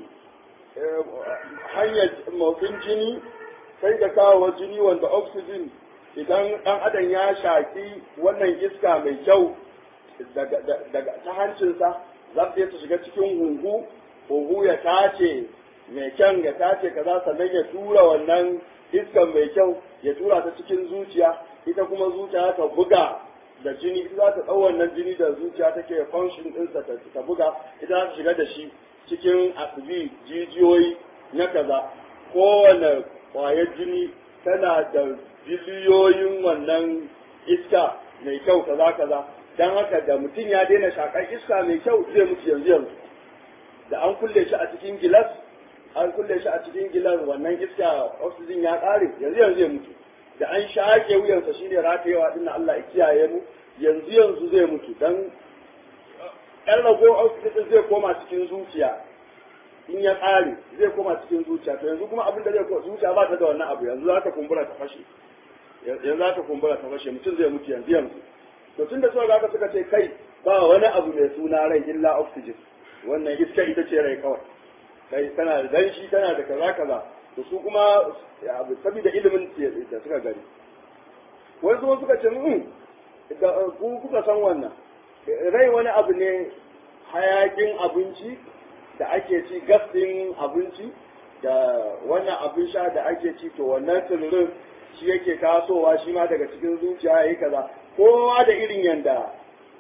hanyar motsin jini sai da kawo jini wanda oxygen idan ɗan adam ya shaki wannan iska mai kyau daga ta hancinsa za ta ta shiga cikin hunhu hunhu ya tace mai kyan ya tace kaza sannan ya tura wannan iskan mai kyau ya tura ta cikin zuciya ita kuma zuciya ta buga da jini ita za ta ɗau wannan jini da zuciya take function ɗinsa ta buga ita za ta shiga da shi cikin asibi jijiyoyi na kaza kowane kwayar jini tana da biliyoyin wannan iska mai kyau kaza kaza don haka da mutum ya daina shakar iska mai kyau zai mutu yanzu yanzu da an kulle shi a cikin gilas an kulle shi a cikin gilas wannan iska oxygen ya ƙare yanzu yanzu zai mutu da an shaƙe wuyansa shine ratayewa din Allah ya kiyaye mu yanzu yanzu zai mutu dan ɗan rago oxygen zai koma cikin zuciya in ya ƙare zai koma cikin zuciya to yanzu kuma abin da zai koma zuciya ba ta da wannan abu yanzu za ta kumbura ta fashe yanzu za ta kumbura ta fashe mutum zai mutu yanzu yanzu to tun da suka ga suka ce kai ba wani abu mai suna rai illa oxygen wannan iska ita ce rai kawai kai tana da danshi tana da kaza kaza to su kuma saboda ilimin da suka gani wani kuma suka ce mun da ku kuka san wannan rai wani abu ne hayakin abinci da ake ci gas din abinci da wannan abin sha da ake ci to wannan tururin shi yake tasowa shi ma daga cikin zuciya yayi kaza kowa da irin yanda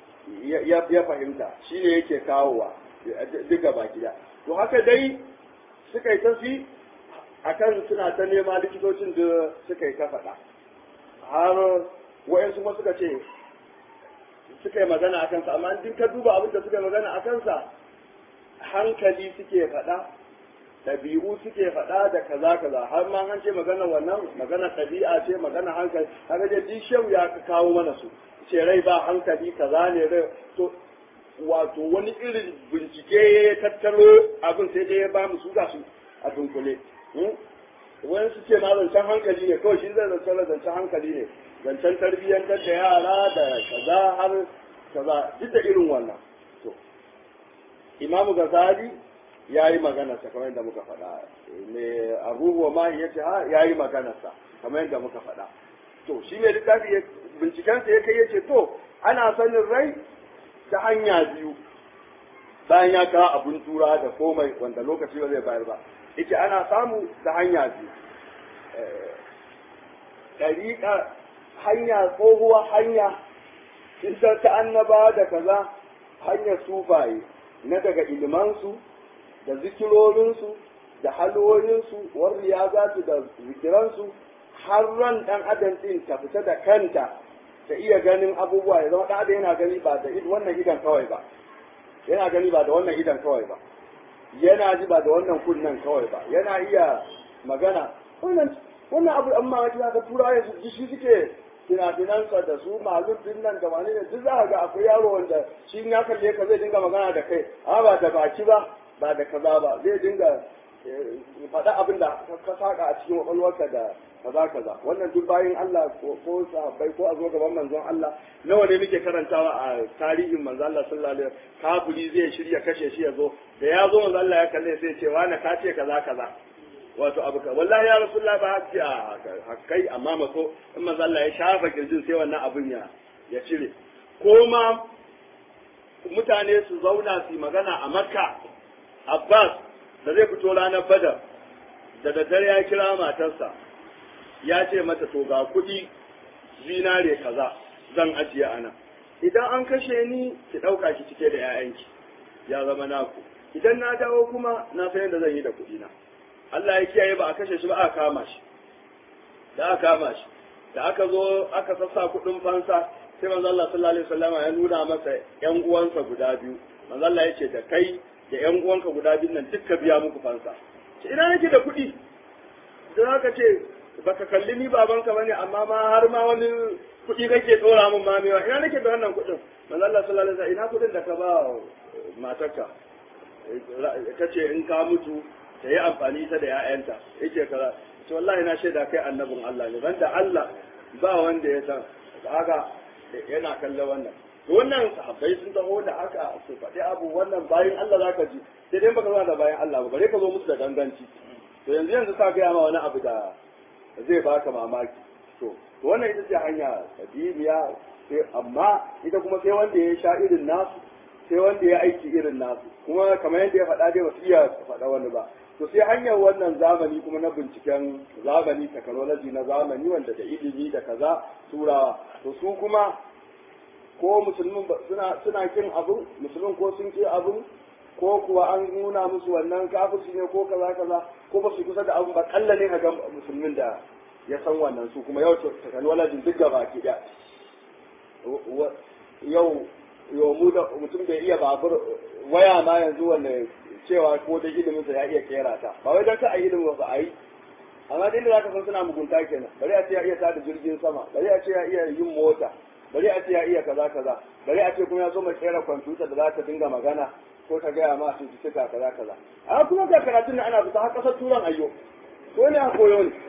ya fahimta shi ne yake kawowa duka baki da to haka dai suka yi tafi akan suna ta nema likitocin da suka yi ta faɗa har wa'yansu kuma suka ce suka yi magana a kansa amma in ka duba abin da suka yi magana a kansa hankali suke faɗa ɗabi'u suke faɗa da kaza kaza har ma an ce magana wannan magana ɗabi'a ce magana hankali haka dai duk shehu ya kawo mana su ce rai ba hankali kaza ne rai to wato wani irin bincike ya tattaro abin sai dai ya ba mu su ga su a dunkule wani su ce ma zancen hankali ne kawai shi zai zancen zancen hankali ne zancen tarbiyyantar da yara da kaza har kaza duk da irin wannan to imamu gazali ya yi maganarsa kamar yadda muka faɗa me abubuwa ma ya ce ha ya yi maganarsa kamar yadda muka faɗa to shi ne littafi bincikensa ya kai ya ce to ana sanin rai ta hanya biyu bayan ya kawo abun tura da komai wanda lokaci ba zai bayar ba ita ana samu ta hanya biyu ɗariƙa hanya tsohuwa hanya ita ta annaba da kaza hanyar sufaye na daga ilmansu da zikirorinsu da halwoyinsu warriya za su da zikiransu har ran ɗan adam ɗin ta fita da kanta ta iya ganin abubuwa ya zama ɗan adam yana gani ba da wannan idan kawai ba yana gani ba da wannan idan kawai ba yana ji ba da wannan kunnen kawai ba yana iya magana wannan wannan abu amma wata za ka tura ya ji shi suke finafinansa da su malum din nan da wani ne duk za ka ga akwai yaro wanda shi ya kalle ka zai dinga magana da kai amma ba da baki ba ba da kaza ba zai dinga faɗa abin da ka saka a cikin kwakwalwarka da kaza kaza wannan duk bayan Allah ko sahabbai ko a zo gaban manzon Allah nawa ne muke karantawa a tarihin manzon Allah sallallahu alaihi wasallam kafiri zai shirya kashe shi ya zo da ya zo manzon Allah ya kalle sai ce wani ka ce kaza kaza wato abu ka wallahi ya rasulullah ba hakki a hakkai amma maso in manzon Allah ya shafa kirjin sai wannan abun ya ya cire ko ma mutane su zauna su magana a Makka Abbas da zai fito ranar Badar da daddare ya kira matarsa ya ce mata to ga kuɗi zinare kaza zan ajiye ana idan an kashe ni ki ɗauka ki cike da 'ya'yanki ya zama naku idan na dawo kuma na san yadda zan yi da kuɗi na Allah ya kiyaye ba a kashe shi ba aka kama shi da aka kama shi da aka zo aka sassa kuɗin fansa sai manzo Allah sallallahu alaihi wasallam ya nuna masa ƴan uwansa guda biyu manzo Allah ya ce da kai da ƴan uwanka guda biyu nan dukka biya muku fansa ina nake da kuɗi da haka ce baka kalli ni babanka bane amma ma har ma wani kuɗi kake tsora min ma mewa ina nake da wannan kuɗin manzo Allah sallallahu alaihi wasallam ina kuɗin da ka ba matarka kace in ka mutu ta yi amfani ta da ƴaƴanta yake kaza to wallahi na shaida kai annabin Allah ne banda Allah ba wanda ya san haka yana kallon wannan to wannan sahabbai sun taho da haka su faɗi abu wannan bayan Allah zaka ji sai dai baka zo da bayan Allah ba bare ka zo musu da ganganci to yanzu yanzu ka gaya ma wani abu da zai baka mamaki to wannan ita ce hanya sabiliya sai amma ita kuma sai wanda ya sha irin nasu sai wanda ya aiki irin nasu kuma kamar yadda ya faɗa dai ba su iya faɗa wani ba to sai hanyar wannan zamani kuma na binciken zamani technology na zamani wanda da ilimi da kaza turawa to su kuma ko musulmin suna suna kin abu musulmin ko sun ki abu ko kuwa an nuna musu wannan kafirci ne ko kaza kaza ko ba su kusa da abun ba kalla ne ga musulmin da ya san wannan su kuma yau technology duk gaba ki da yau yau mu da mutum bai iya babur waya ma yanzu wanda cewa ko da ilimin sa ya iya kera ta ba wai dan ka a ilimin ba a yi amma dai da zaka san suna mugunta kenan bari a ce ya iya tada jirgin sama bari a ce ya iya yin mota bari a ce ya iya kaza kaza bari a ce kuma ya so mai kera kwamfuta da za ta dinga magana ko ta gaya ma cututtuka kaza kaza amma kuma ga karatun da ana fita har kasar turan ayyo ko ne a koyo ne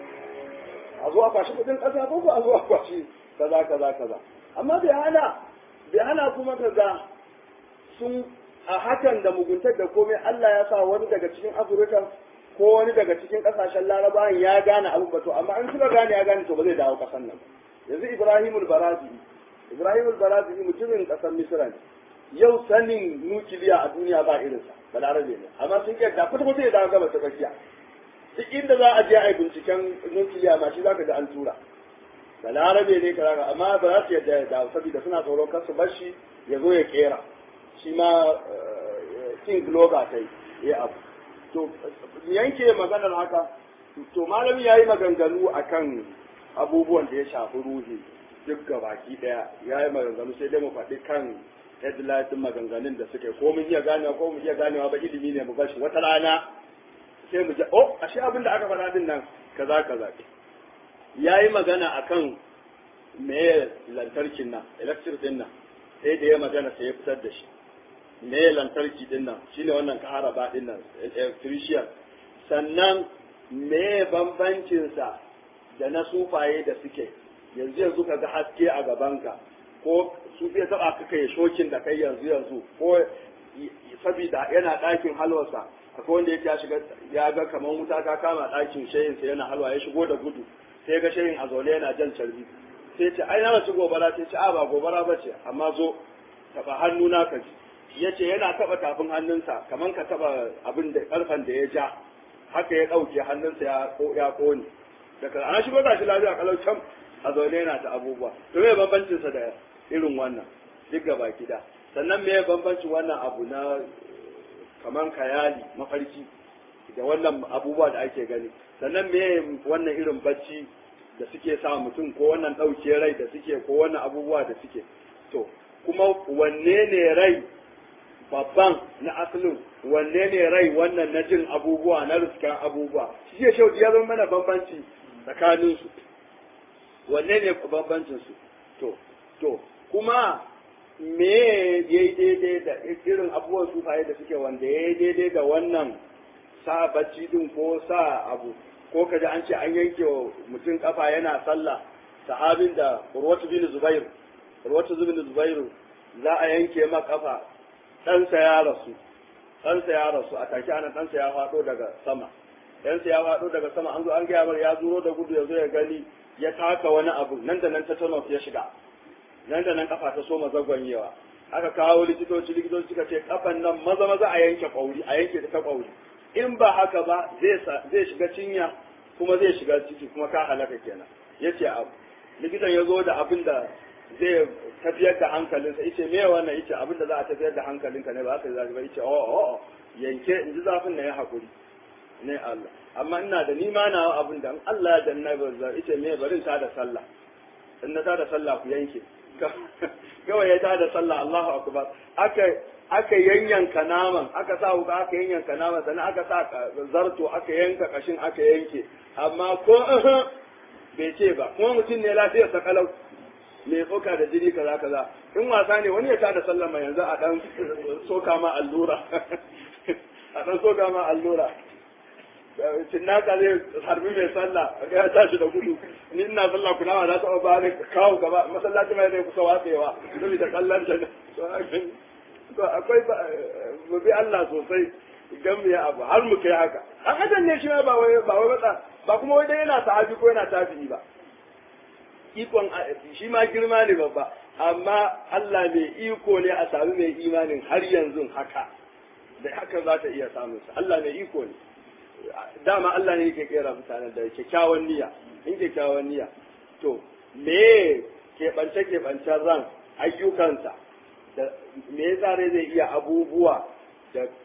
a zo a kwashi kudin kasa ko a zo a kwashi kaza kaza kaza amma bai hana bai hana kuma kaza sun a hakan da muguntar da komai Allah ya sa wani daga cikin Afirka ko wani daga cikin kasashen Larabawan ya gane abin bato amma in suka gane ya gane to ba zai dawo kasan nan yanzu Ibrahimul Barazi Ibrahimul Barazi mutumin kasar Misra ne yau sanin nukiliya a duniya ba irinsa balarabe ne amma sun ke da kwata kwata ya dawo gaba ta tsakiya duk inda za a je a yi binciken nukiliya ma shi zaka ga an tura balarabe ne kaza amma ba za su yadda da saboda suna tsoron kar su bar shi ya zo ya kera shi ma king globa ta yi abu to yanke maganar haka to malami ya yi maganganu akan abubuwan da ya shafi ruhi duk gabaki daya ya yi maganganu sai dai mu faɗi kan headlight maganganun da suke ko mun iya ganewa ko mun iya ganewa ba ilimi ne mu bashi wata rana sai mu ji oh ashe abin da aka faɗa din nan kaza kaza ya yi magana akan me lantarkin nan electric din nan sai da ya magana sai ya fitar da shi me lantarki din nan shine wannan kaharaba din nan electrician sannan me bambancinsa da na sufaye da suke yanzu yanzu ka ga haske a gabanka ko su fiye taba ka kai shokin da kai yanzu yanzu ko saboda yana ɗakin halwarsa akwai wanda yake ya shiga ya ga kamar wuta ta kama ɗakin shayinsa yana halwa ya shigo da gudu sai ga shayin a zaune yana jan carbi sai ce ai na ci gobara sai ce a ba gobara ba ce amma zo taba hannu na ka ji ya ce yana taba tafin hannunsa kamar ka taba abin da karfan da ya ja haka ya ɗauke hannunsa ya kone daga ana shigo da shi lafiya kalau can a zaune yana ta abubuwa to me bambancin sa da irin wannan duk gaba gida sannan me bambancin wannan abu na kaman kayali mafarki da wannan abubuwa da ake gani sannan me wannan irin bacci da suke sa mutum ko wannan ɗauke rai da suke ko wannan abubuwa da suke to kuma wanne ne rai babban na asalin wanne ne rai wannan na jin abubuwa na riskan abubuwa shi ya shauki ya zama mana bambanci tsakaninsu wanne ne bambancinsu to to kuma me ya yi daidai da irin abubuwan sufaye da suke wanda ya yi daidai da wannan sa bacci din ko sa abu ko kaji an ce an yanke wa mutum kafa yana sallah sahabin da urwatu bin zubair urwatu bin zubair za a yanke ma kafa ɗansa ya rasu ɗansa ya rasu a take ana ɗansa ya faɗo daga sama ɗansa ya faɗo daga sama an zo an gaya mar ya zuro da gudu ya zo ya gani ya taka wani abu nan da nan tetanus ya shiga nan da nan kafa ta soma zagwanyewa aka kawo likitoci likitoci suka ce kafan nan maza maza a yanke kwauri a yanke ta kwauri in ba haka ba zai shiga cinya kuma zai shiga ciki kuma ka halaka kenan yace abu likitan ya zo da abin da zai tafiyar da hankalinsa yace me wannan yace abin da za a tafiyar da hankalinka ne ba haka zaka ba yace oh oh yanke in ji zafin na ya hakuri ne Allah amma ina da ni ma na abin da Allah ya danna ba za yace me bari ta da sallah in na ta da sallah ku yanke kawai ya ta da sallah Allahu akbar aka aka yanyanka naman aka sa wuka aka yanyanka naman sannan aka sa zarto aka yanka kashin aka yanke amma ko bai ce ba kuma mutum ne lafiyar sa kalau mai tsoka da jini kaza kaza in wasa ne wani ya tada sallama yanzu a dan soka ma allura a dan soka ma allura cinnaka zai harbi mai sallah ya tashi da gudu ni ina sallah kuna ma za ta ba ne kawo gaba masallaci mai zai kusa watsewa saboda kallon ta to akwai mu bi Allah sosai idan mu yi abu har mu kai haka an adam ne shi ma ba wai ba wai matsa ba kuma wai dai yana sahabi ko yana tabi'i ba ikon shi ma girma ne babba amma Allah mai iko ne a sami mai imanin har yanzu haka da haka za ta iya samun sa Allah mai iko ne dama Allah ne yake kera mutanen da kyakkyawan niyya in kyakkyawan niyya to me keɓance keɓancen ran ayyukansa da me yasa rai zai iya abubuwa da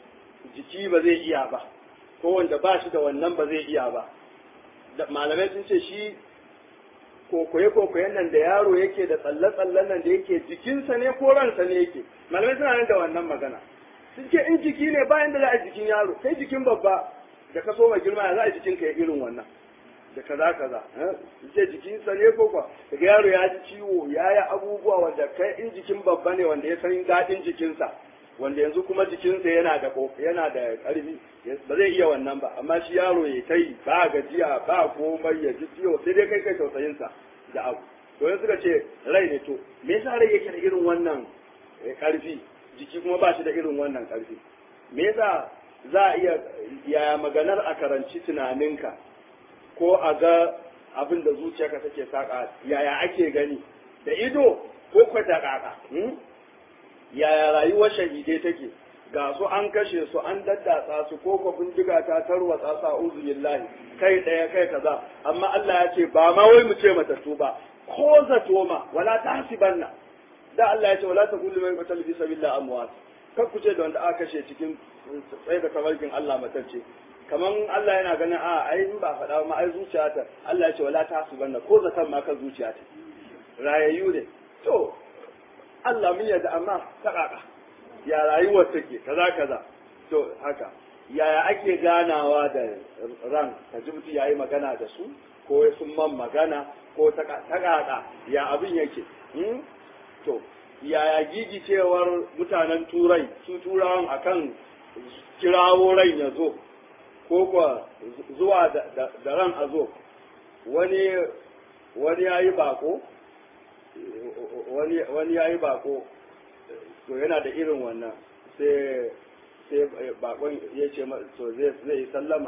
jiki ba zai iya ba ko wanda ba shi da wannan ba zai iya ba malamai sun ce shi kokoye-kokoyen nan da yaro yake da tsalle-tsallen nan da yake jikinsa ne ko ransa ne yake malamai suna nan da wannan magana sun ce in jiki ne bayan da za a jikin yaro kai jikin babba da ka so mai girma ya za a jikin ka irin wannan da kaza kaza sun ce jikinsa ne ko kwa daga yaro ya ji ciwo ya yi abubuwa wanda kai in jikin babba ne wanda ya san daɗin jikinsa wanda yanzu kuma jikinsa yana da yana da ƙarfi ba zai iya wannan ba amma shi yaro ya kai ba gajiya ba komai ya ji ciwo sai dai kai kai tausayinsa da abu to yanzu suka ce rai ne to me yasa rai yake da irin wannan ƙarfi jiki kuma ba shi da irin wannan ƙarfi me yasa za a iya yaya maganar a karanci tunaninka ko a ga abin da zuciyarka take saka yaya ake gani da ido ko kwata kaka yaya rayuwar shahidai take ga su an kashe su an daddatsa su ko ko bindiga ta tarwatsa sa uzubillahi kai daya kai kaza amma Allah ya ce ba ma wai mu ce matattu ba ko zato ma wala tahsibanna da Allah ya ce wala taqulu man qatal fi sabilillah amwat kar ku ce da wanda aka kashe cikin tsaye da tabarkin Allah matacce kaman Allah yana ganin a ai in ba faɗa ma ai zuciyata Allah ya ce wala tahsibanna ko zaton ma kan zuciyata rayayyu ne to Allah mun yarda amma ta kaka ya rayuwar take kaza kaza to haka yaya ake ganawa da ran ka ji mutum yayi magana da su ko sun man magana ko ta kaka ya abin yake to yaya gigicewar mutanen turai su turawan akan kirawo rai ya zo ko kuwa zuwa da ran a zo wani wani ya yi bako wani ya yi bako to yana da irin wannan sai sai bakon ya ce to zai yi sallama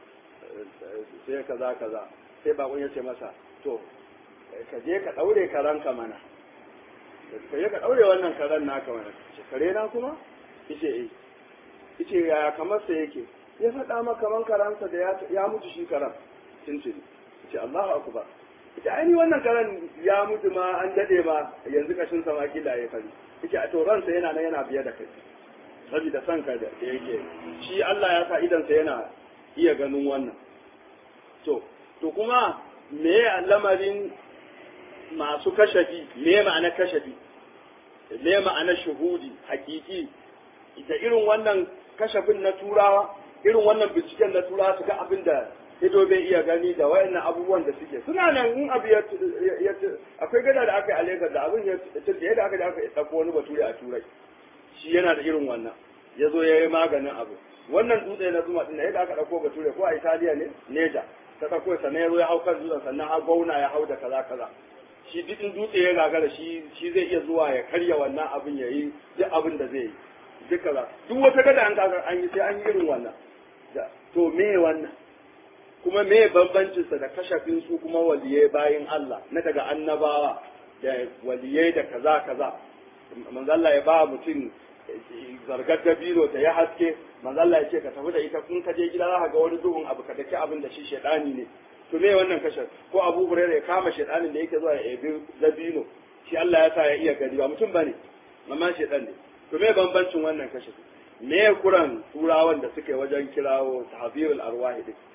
sai kaza kaza sai bakon ya ce masa to ka je ka daure karanka mana ka je ka daure wannan karen naka mana kare na kuma yace eh yace yaya kamar sa yake ya faɗa maka kaman karansa da ya mutu shi karan tuntuni yace Allahu akbar ita ainihin wannan karen ya mutu ma an dade ma yanzu kashin sa ma kila ya fari ita a to ransa yana nan yana biye da kai saboda san ka da yake shi Allah ya sa idan sa yana iya ganin wannan to to kuma me lamarin masu kashafi me ma'ana kashafi me ma'ana shuhudi hakiki ita irin wannan kashafin na turawa irin wannan binciken na turawa su ga abin da ido bai iya gani da wayannan abubuwan da suke suna nan in abu ya akwai gada da aka yi a Lagos da abin ya tilde yadda aka da aka ɗauko wani bature a turai shi yana da irin wannan ya zo ya yi maganin abu wannan dutse na zuma ɗin yadda aka ɗauko bature ko a Italiya ne Neja ta ɗauko sannan ya zo ya hau kan dutsen sannan har gauna ya hau da kaza kaza shi duk in dutse ya gagara shi shi zai iya zuwa ya karya wannan abin ya yi duk abin da zai yi duk kaza duk wata gada an kaga an yi sai an yi irin wannan to me wannan kuma me bambancinsa da kashafin su kuma waliyai bayin Allah na daga annabawa da waliyai da kaza kaza manzalla ya ba mutum zargar dabino ta ya haske manzalla ya ce ka tafi da ita kun ka je gida za ka ga wani duhun abu ka daki abin da shi shaidani ne to me wannan kashaf ko Abu Hurairah ya kama shaidanin da yake zuwa ya ebi dabino shi Allah ya sa ya iya gari ba mutum bane amma shaidan ne to me bambancin wannan kashaf me kuran turawan da suke wajen kirawo tahbirul arwahi din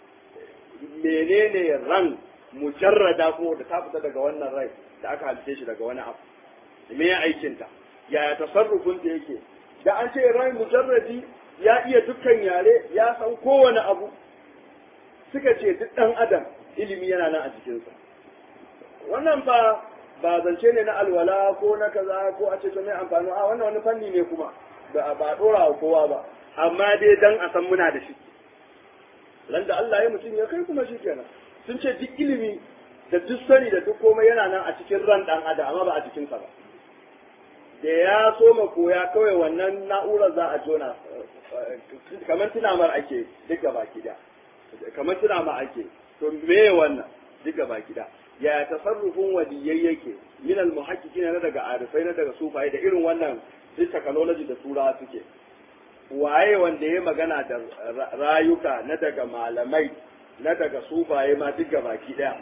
menene ran mujarrada ko da ta fita daga wannan rai da aka halice shi daga wani abu me ya aikinta yaya tasarrufin da yake da an ce rai mujarradi ya iya dukkan yare ya san kowane abu suka ce duk dan adam ilimi yana nan a jikinsa wannan ba ba zance ne na alwala ko na kaza ko a ce to mai amfani a wannan wani fanni ne kuma ba ba dora wa kowa ba amma dai dan a san muna da shi ran da Allah ya mutum ya kai kuma shi kenan sun ce duk ilimi da duk sani da duk komai yana nan a cikin ran dan adam amma ba a cikin sa ba da ya so ma koya kawai wannan na'urar za a jona kamar tunamar ake duk gaba da kamar tunama ake to me wannan duk gaba da ya tasarrufin waliyai yake min al muhaqqiqina na daga arifai na daga sufaye da irin wannan duk technology da turawa suke waye wanda ya magana da rayuka na daga malamai na daga sufaye ma duk baki daya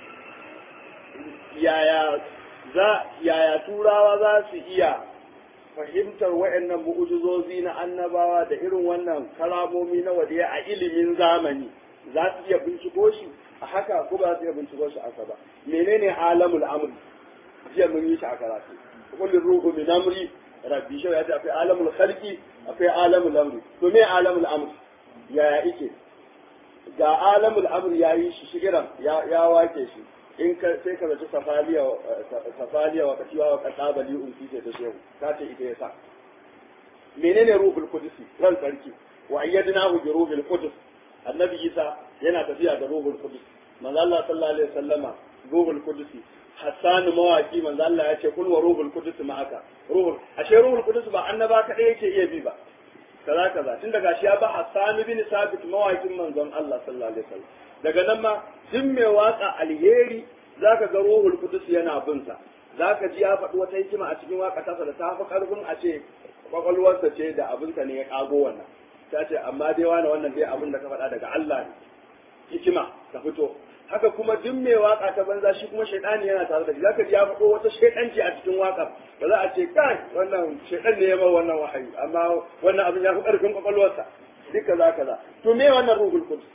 yaya za yaya turawa za su iya fahimtar waɗannan mu'ujizozi na annabawa da irin wannan karamomi na wadiya a ilimin zamani za su iya binciko shi a haka ko ba za su iya binciko shi aka ba menene alamul amri jiya mun yi shi a karatu kullum ruhu min amri rabbi shi ya ce akwai alamul khalqi akwai alamul amri to me alamul amri yaya ike ga alamul amri ya yi shi shigiran ya wake shi in ka sai ka zaci safaliya safaliya wa katiwa wa katabali un fice ta shehu ka ce ita yasa menene ruhul qudusi ran sarki wa ayyadnahu bi ruhul qudus annabi isa yana tafiya da ruhul qudus manzo Allah sallallahu alaihi wasallama ruhul qudusi Hassan mawaki manzo Allah ya ce kul wa ruhul qudus ma'aka ruhul ashe ruhul qudus ba annaba kadai yake iya bi ba kaza kaza tun daga shi ya ba Hassan bin Sabit mawakin manzon Allah sallallahu alaihi wasallam daga nan ma duk mai waka alheri zaka ga ruhul qudus yana bin sa zaka ji ya faɗi wata hikima a cikin waka tasa da ta fi karfin a ce kwakwalwarsa ce da abinsa ne ya kago wannan ta ce amma dai wani wannan dai abin da ka faɗa daga Allah ne hikima ta fito haka kuma duk mai waka ta banza shi kuma shaidani yana tare da shi zaka ji ya faɗo wata shaidanci a cikin waka ba za a ce kai wannan shaidan ne ya ba wannan wahayi amma wannan abin ya fi ƙarfin kwakwalwarsa duka za ka za to me wannan ruhul qudus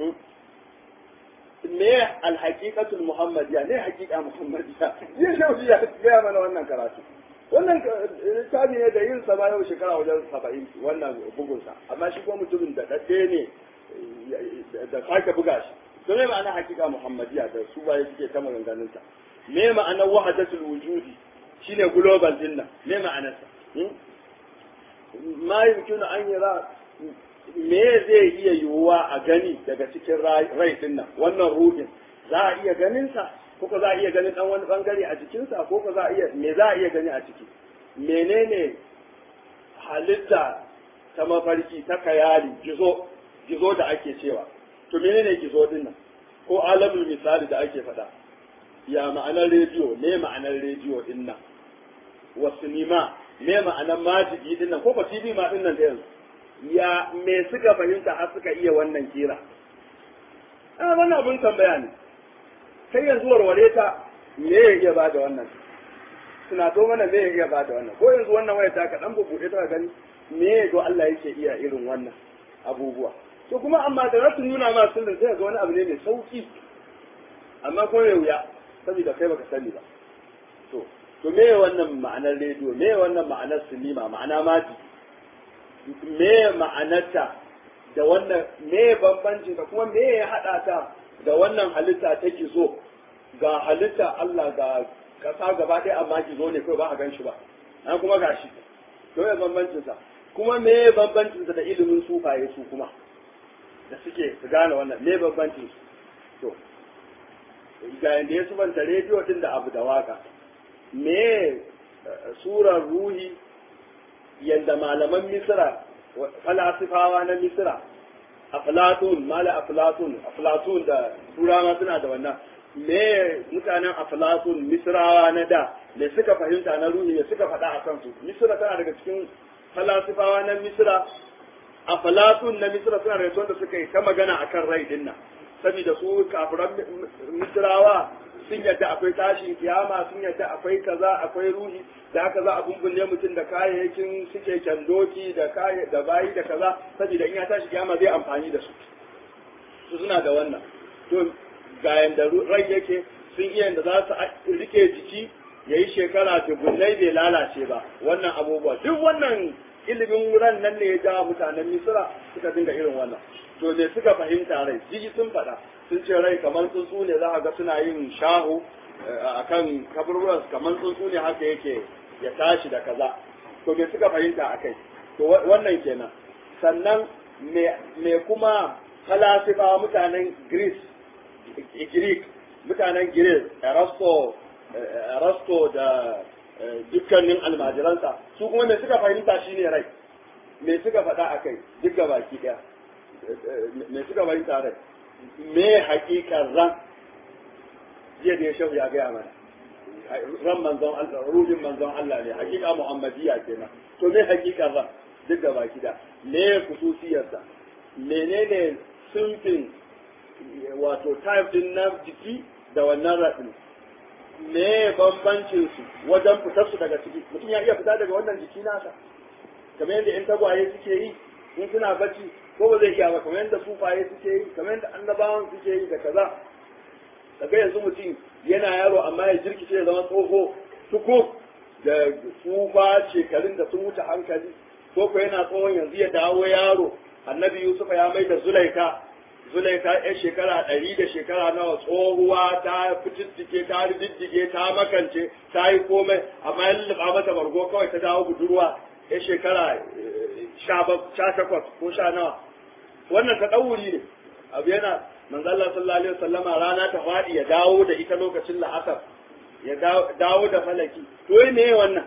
me alhaqiqatul muhammadiyya ne haqiqa muhammadiyya ya shauki ya ga mana wannan karatu wannan littafi ne da yin sa ba yau shekara wajen saba'in wannan bugunsa amma shi kuma mutumin da ɗaɗɗe ne da sake buga shi to me ma'ana hakika muhammadiya da su baye suke ta maganganun ta me ma'anar wahdatul wujudi shine global din nan me ma'anar sa ma yumkinu an yara me zai iya yiwuwa a gani daga cikin rai din nan wannan ruhin za a iya ganin sa ko ko za a iya ganin dan wani bangare a jikinsa ko ko za a iya me za a iya gani a ciki menene halitta ta mafarki ta kayali gizo gizo da ake cewa to menene gizo din nan ko alamul misali da ake faɗa ya ma'anar rediyo me ma'anar rediyo din nan wa sinima me ma'anar majigi din nan ko ba tv ma din nan da yanzu ya me suka fahimta har suka iya wannan kira a wannan abin tambaya ne kai yanzu warware ta me ya iya bada wannan suna to mana me ya iya bada wannan ko yanzu wannan waya ta ka dan bubuɗe ta gani me ya do Allah yake iya irin wannan abubuwa to kuma amma da rasu nuna ma sirrin sai ga wani abu ne mai sauki amma ko mai wuya saboda kai baka sani ba to to me wannan ma'anar rediyo me wannan ma'anar sinima ma'ana maji me ma'anarta da wannan me bambancin ka kuma me ya hada ta da wannan halitta ta zo ga halitta Allah ga kasa gaba ɗaya amma zo ne kai ba a gan shi ba an kuma gashi to me bambancin sa kuma me bambancin sa da ilimin sufaye su kuma da suke su gane wannan me bambancin su to ga yanda ya subanta rediyo din da abu da waka me surar ruhi yanda malaman misira falasifawa na misira aflatun mala aflatun aflatun da turawa suna da wannan me mutanen aflatun misrawa na da me suka fahimta na ruhi me suka faɗa a kansu misira tana daga cikin falasifawa na misira aflatun na misira suna daga wanda suka yi ta magana akan rai din nan saboda su kafiran misrawa sun yadda akwai tashin kiyama sun yadda akwai kaza akwai ruhi da haka za a bumbunne mutum da kayayyakin suke kyandoki da da bayi da kaza saboda in ya tashi kiyama zai amfani da su su suna da wannan to ga yanda rai yake sun iya yanda za su rike jiki ya yi shekara dubunnai bai lalace ba wannan abubuwa duk wannan ilimin ran nan ne ya ja mutanen misira suka dinga irin wannan to ne suka fahimta rai jiji sun faɗa sun ce rai kamar tsuntsu ne za a ga suna yin shahu a kan kaburburan kamar tsuntsu ne haka yake ya tashi da kaza to me suka fahimta a kai to wannan kenan sannan me kuma falasifa mutanen greece greek mutanen greece erasto erasto da dukkanin almajiransa su kuma me suka fahimta shine rai me suka faɗa a kai duk baki ɗaya me suka fahimta rai me hakikar ran jiya da ya shafu ya gaya mana ran manzon Allah ruhin manzon Allah ne hakika muhammadiyya kenan to me hakikar ran duk da baki da me kususiyarsa menene sunfin wato type din na jiki da wannan radin me bambancin su wajen fitar su daga ciki mutum ya iya fita daga wannan jiki nasa kamar yadda in tagwaye suke yi in suna bacci ko ba zai iya ba kamar yadda sufaye suke yi kamar yadda annabawan suke yi da kaza daga yanzu mutum yana yaro amma ya jirkice ya zama tsoho tuku da tsufa shekarun da sun wuce hankali ko ko yana tsohon yanzu ya dawo yaro annabi yusufa ya mai da zulaika zulaika ya shekara ɗari da shekara nawa tsohuwa ta fitittike ta riddige ta makance ta yi komai amma ya lulluɓa mata bargo kawai ta dawo budurwa ya shekara sha takwas ko sha nawa wannan ta ɗauri ne abu yana manzo Allah sallallahu alaihi wasallama rana ta faɗi ya dawo da ita lokacin la'asar ya dawo da falaki to me wannan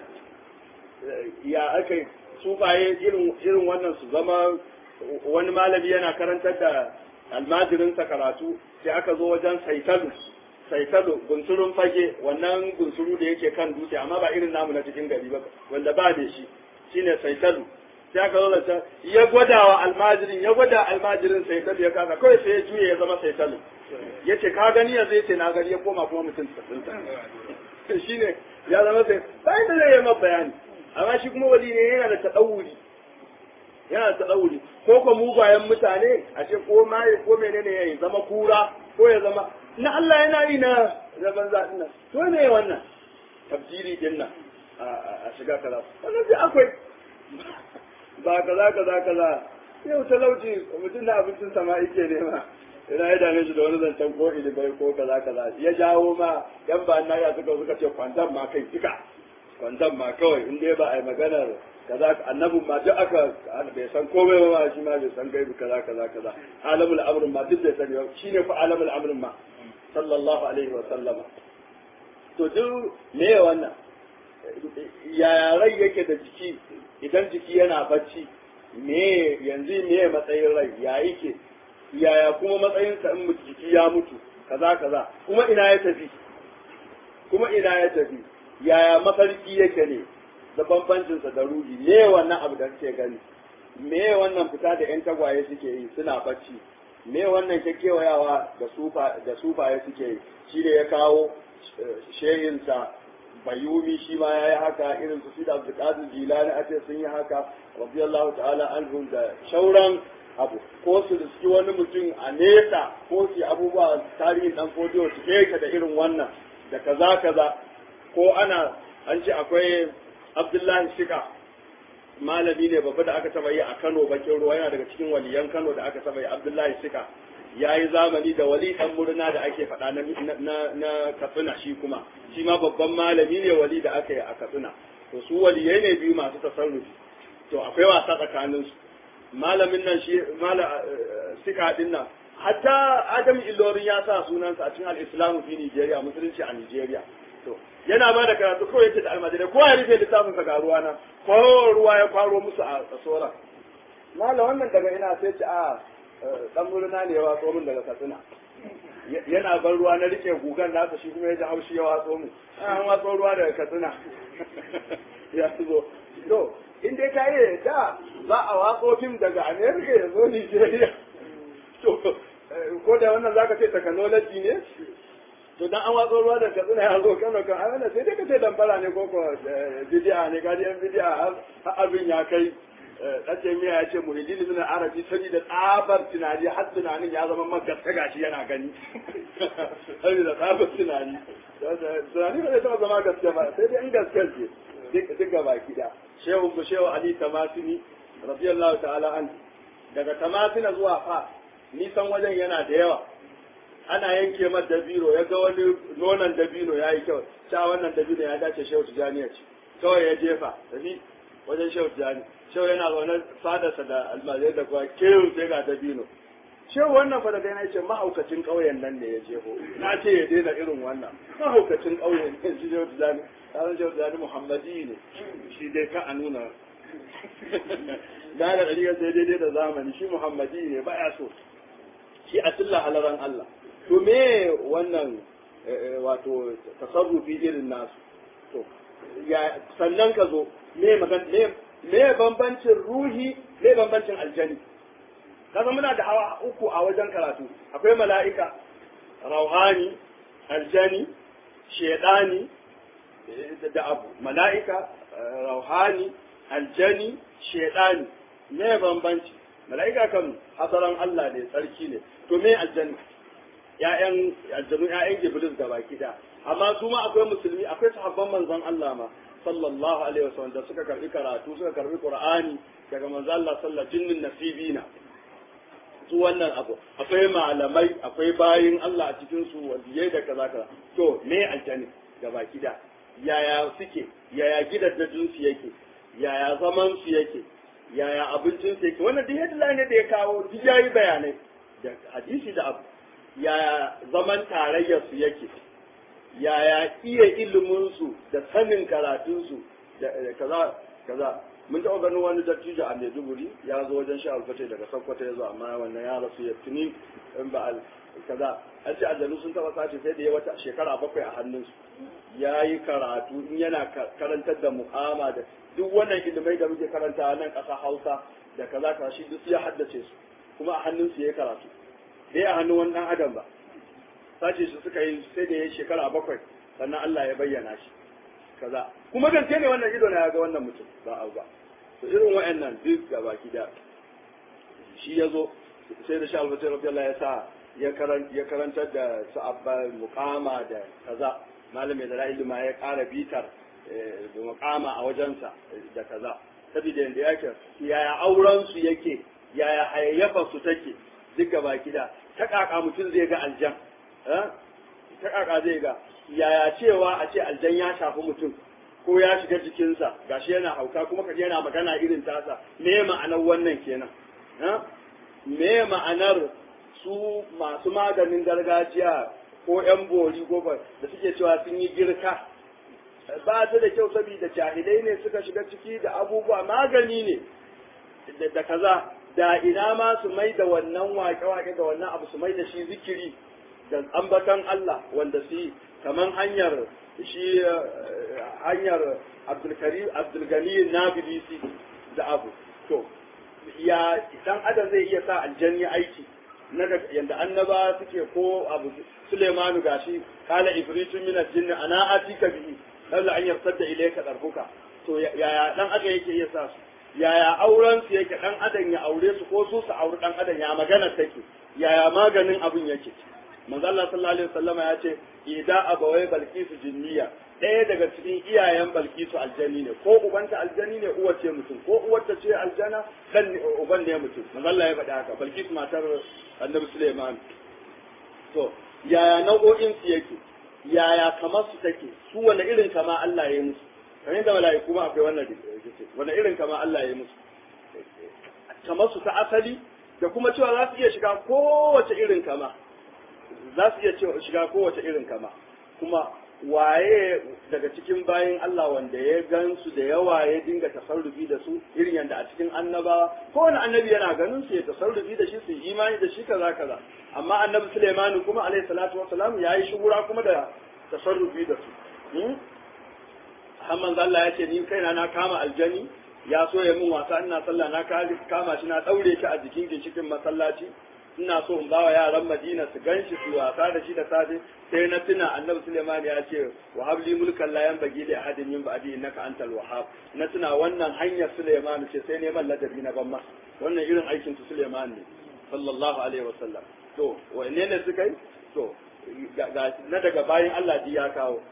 ya aka sufaye irin irin wannan su zama wani malami yana karantar da almajirinsa karatu sai aka zo wajen saitalu saitalu gunsurun fage wannan gunsuru da yake kan dutse amma ba irin namu na cikin gari ba wanda ba da shi shine saitalu sai aka zo da ya gwada wa almajirin ya gwada almajirin saitalu ya kasa kawai sai ya juye ya zama saitalu ya ce ka gani yanzu ya ce na gani ya koma kuma mutum tsakinta shine ya zama sai bayan da zai yi ma bayani amma shi kuma wali ne yana da taɗauri yana da taɗauri ko ko mugayen mutane a ce ko maye ko menene ya yi zama kura ko ya zama na Allah yana yi na zaman zaɗin nan to ne wannan tafsiri din nan a shiga kaza wannan sai akwai ba kaza kaza kaza yau talauci mutum da abincin sama yake nema ina ya dame shi da wani zancen ko ilibai ko kaza kaza ya jawo ma yan ba na ya suka suka ce kwantan ma kai duka kwantan ma kawai in dai ba a yi maganar kaza annabin ma duk aka bai san komai ba ma shi ma bai san gaibu kaza kaza kaza alamul amrin ma duk bai sani ba shine fa alamul amrin ma sallallahu alaihi wa sallama to duk me wannan yaya rai yake da jiki idan jiki yana bacci me yanzu me matsayin rai ya yake yaya kuma matsayinsa in jiki ya mutu kaza kaza kuma ina ya tafi kuma ina ya tafi yaya mafarki yake ne da bambancinsa da ruhi me wannan abu da kake gani me wannan fita da yan tagwaye suke yi suna bacci me wannan kekewayawa da sufa da sufaye suke yi shi da ya kawo shehinsa bayumi shi ma ya yi haka irin su da abdulkadir jilani a ce sun yi haka radiyallahu ta'ala anhum da shauran abu ko su riski wani mutum a nesa ko su abubuwa tarihin dan fodiyo su keka da irin wannan da kaza kaza ko ana an ce akwai abdullahi shika malami ne babba da aka taba yi a kano bakin ruwa yana daga cikin waliyan kano da aka taba yi abdullahi shika ya yi zamani da wali dan murna da ake faɗa na, na, katsina shi kuma shi ma babban malami ne wali da aka yi a katsina to su waliyai ne biyu masu tasarrufi to akwai wasa tsakaninsu malamin nan shi mala sika din nan hatta adam ilorin ya sa sunansa a cikin al-islamu fi Nigeria musulunci a Nigeria to yana ba da karatu kawai yake da almajirai ko ya rufe littafin sa ga ruwa na ko ruwa ya kwaro musu a tsora mala wannan daga ina sai ce a dan murna ne ya watso min daga katsina yana ban ruwa na rike gugan nasa shi kuma ya ji haushi ya watso min an watso ruwa daga katsina ya zo to in dai ka yi da za a watso fim daga america ya zo nigeria to ko da wannan zaka ce technology ne to dan an watso ruwa daga katsina ya zo kano kan ai sai dai ka ce damfara ne ko ko bidi'a ne ka ji yan bidi'a har abin ya kai ɗace miya ya ce muhidin min arabi sani da tsabar tunani har tunanin ya zama magaska gashi yana gani sani da tsabar tunani tunani ba zai taɓa zama gaske ba sai dai in gaske ce duk gaba gida shehu ku shehu ali tamasini radiyallahu ta'ala an daga tamasina zuwa fa nisan wajen yana da yawa ana yanke mata dabino ya ga wani nonon dabino ya yi kyau sha wannan dabino ya dace shehu tijani ya ci kawai ya jefa tafi wajen shehu tijani shehu yana zaune fadarsa da almajirai da kuwa kewu sai ga dabino shehu wannan fa daga yana ce mahaukacin ƙauyen nan ne ya jefo na ce ya daina irin wannan mahaukacin ƙauyen ne shi shehu tijani tsarin shehu tijani muhammadi ne shi dai ka a nuna da da ɗariƙar sai daidai da zamani shi muhammadi ne ba ya so shi a tilla halaran Allah to me wannan wato tasarrufi irin nasu to ya sannan ka zo me magan me me bambancin ruhi me bambancin aljani kaza muna da hawa uku a wajen karatu akwai mala'ika rauhani aljani shedani da abu mala'ika rauhani aljani shedani me bambanci mala'ika kan hasaran Allah ne tsarki ne to me aljani ya'yan aljanu ya'yan iblis da baki da amma su ma akwai musulmi akwai sahabban manzon Allah ma sallallahu alaihi wasallam da suka karbi karatu suka karbi qur'ani daga manzon Allah sallallahu jinnin nasibina su wannan abu akwai malamai akwai bayin Allah a cikin su waliyai da kaza kaza to me aljani da baki da yaya suke yaya gidajen su yake yaya zaman su yake yaya abincin su yake wannan duk yadda ne da ya kawo duk yayi bayanai da hadisi da abu yaya zaman tarayyar su yake yaya iya ilimin su da sanin karatun su da kaza kaza mun taɓa ganin wani dattijo a Maiduguri ya zo wajen sha alfatai daga Sokoto ya zo amma wannan ya rasu ya tuni in ba al kaza an ce aljanu sun taɓa sace sai da ya wata shekara bakwai a hannunsu ya yi karatu in yana karantar da mu'ama da duk wannan ilimai da muke karanta a nan ƙasa Hausa da kaza kaza shi duk ya haddace su kuma a hannunsu ya yi karatu bai a hannun wani ɗan adam ba sace su suka yi sai da ya yi shekara bakwai sannan Allah ya bayyana shi kaza kuma gaske ne wannan ido na ya ga wannan mutum ba abu ba to irin wa'annan duk ga baki da shi ya zo sai da sha'al batai rabbi Allah ya sa ya karantar da sa'abba muqama da kaza malamin da ra'ayi ma ya ƙara bitar da muqama a wajensa da kaza saboda yanda yake yaya auren su yake yaya hayayyafa su take duk ga baki da ta kaka mutum zai ga aljan ta kaka zai ga yaya cewa a ce aljan ya shafi mutum ko ya shiga jikinsa gashi yana hauka kuma kaje yana magana irin tasa me ma'anar wannan kenan me ma'anar su masu maganin gargajiya ko yan bori ko da suke cewa sun yi girka ba ta da kyau saboda jahilai ne suka shiga ciki da abubuwa magani ne da kaza da ina ma su mai da wannan wake-wake da wannan abu su mai da shi zikiri da ambatan Allah wanda su yi kamar hanyar shi hanyar abdulgani nabilisi da abu to ya dan adam zai iya sa aljanni aiki na yanda annaba suke ko abu Suleimanu gashi kala ifritun min aljinn ana atika bihi lalla an yarsadda ilayka darbuka to yaya dan adam yake iya sa su yaya auren su yake dan adam ya aure su ko su su auri dan adam ya magana take yaya maganin abin yake manzo Allah sallallahu alaihi wasallam ya ce ida abawai balkisu jinniya ɗaya daga cikin iyayen balkisu aljani ne ko ubanta aljani ne uwar ce mutum ko uwar ta ce aljana dan uban ne mutum manzo Allah ya faɗa haka balkisu matar annabi Sulaiman to yaya nau'o'in su yake yaya kamar su take su wani irin kama Allah ya yi musu kamar da mala'iku ma akwai wannan wani irin kama Allah ya yi musu kamar su ta asali da kuma cewa za su iya shiga kowace irin kama za su iya shiga kowace irin kama kuma waye daga cikin bayan Allah wanda ya gan su da yawa ya dinga tasarrufi da su irin yadda a cikin annabawa kowane annabi yana ganin su ya tasarrufi da shi su imani da shi kaza kaza amma annabi Sulaimanu kuma alaihi salatu wassalam ya yi shugura kuma da tasarrufi da su Hamman Allah ya ce ni kaina na kama aljani ya so ya min wasa ina sallah na kama shi na daure shi a jikin ginshikin masallaci ina so in bawa yaran Madina su ganshi su wasa da shi da safe sai na tuna Annabi Sulaiman ya ce wa habli mulkan la yanbaghi li ahadin min ba'di innaka antal wahhab na tuna wannan hanyar Sulaiman ce sai neman ladabi na ban masa wannan irin aikin su Sulaiman ne sallallahu alaihi wasallam to wanne ne suka yi to na daga bayan Allah ji ya kawo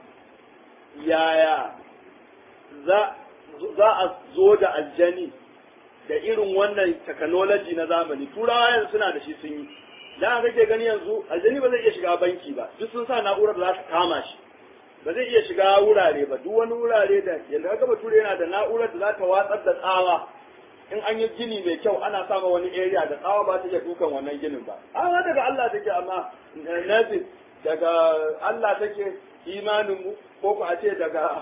yaya za za a zo da aljani da irin wannan technology na zamani turawa yanzu suna da shi sun yi da kake gani yanzu aljani ba zai iya shiga banki ba duk sun sa na'urar da za ta kama shi ba zai iya shiga wurare ba duk wani wurare da yanda kaga bature yana da na'urar da za ta watsar da tsawa in an yi gini mai kyau ana sama wani area da tsawa ba ta iya dukan wannan ginin ba amma daga Allah take amma nazin daga Allah take imanin mu ko ku a ce daga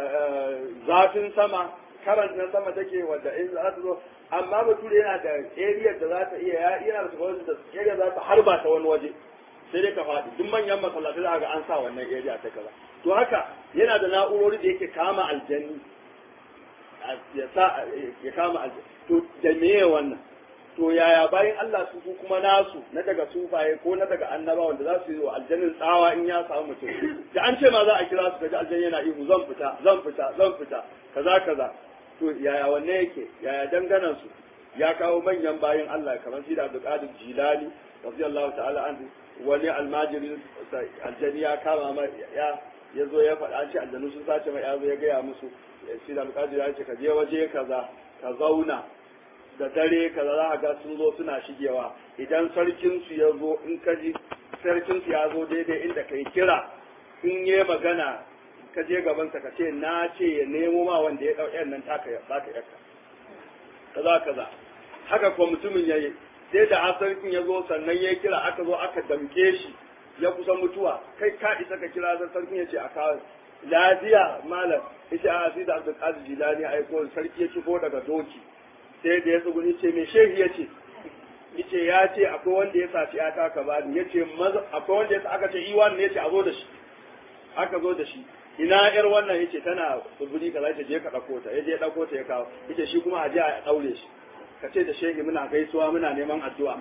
zafin sama karant na sama take wadda in za ta zo amma bature yana da area da za ta iya ya yana da wani da area za ta harba ta wani waje sai dai ka faɗi duk manyan masallatai za ga an sa wannan area ta kaza to haka yana da na'urori da yake kama aljanni ya sa ya kama aljanni to da meye wannan to yaya bayan Allah su ku kuma nasu na daga sufaye ko na daga annaba wanda za su yi wa aljannin tsawa in ya samu mutum da an ce ma za a kira su kaji aljanni yana ihu zan fita zan fita zan fita kaza kaza to yaya wanne yake yaya danganan su ya kawo manyan bayan Allah kamar shi da Abdul Qadir Jilani radiyallahu ta'ala anhu wani almajirin aljanni ya kama ma ya ya zo ya faɗa an ce aljanu sun sace mai ya zo ya gaya musu shi da Abdul Qadir ya ce ka je waje kaza ka zauna da dare kaza za a ga sun zo suna shigewa idan sarkinsu ya zo in ka ji sarkinsu ya zo daidai inda kai kira in yi magana ka je gabansa ka ce na ce ya nemo ma wanda ya ɗau nan taka ya baka yakka kaza kaza haka kuma mutumin ya yi sai da har sarkin ya zo sannan ya kira aka zo aka damke shi ya kusa mutuwa kai ka isa ka kira zan sarkin ya ce a kawo lafiya malam ita a sai da abdul qadir jilani aiko sarki ya shigo daga doki sai da ya tsuguni ce mai shehi ya ce yace ya ce akwai wanda ya saci ya taka ba ni yace akwai wanda ya aka ce iwan ne yace a zo da shi aka zo da shi ina yar wannan yace tana tsuguni kaza yace je ka dauko ta yaje ya dauko ta ya kawo yace shi kuma a je a daure shi ka ce da shehi muna gaisuwa muna neman addu'a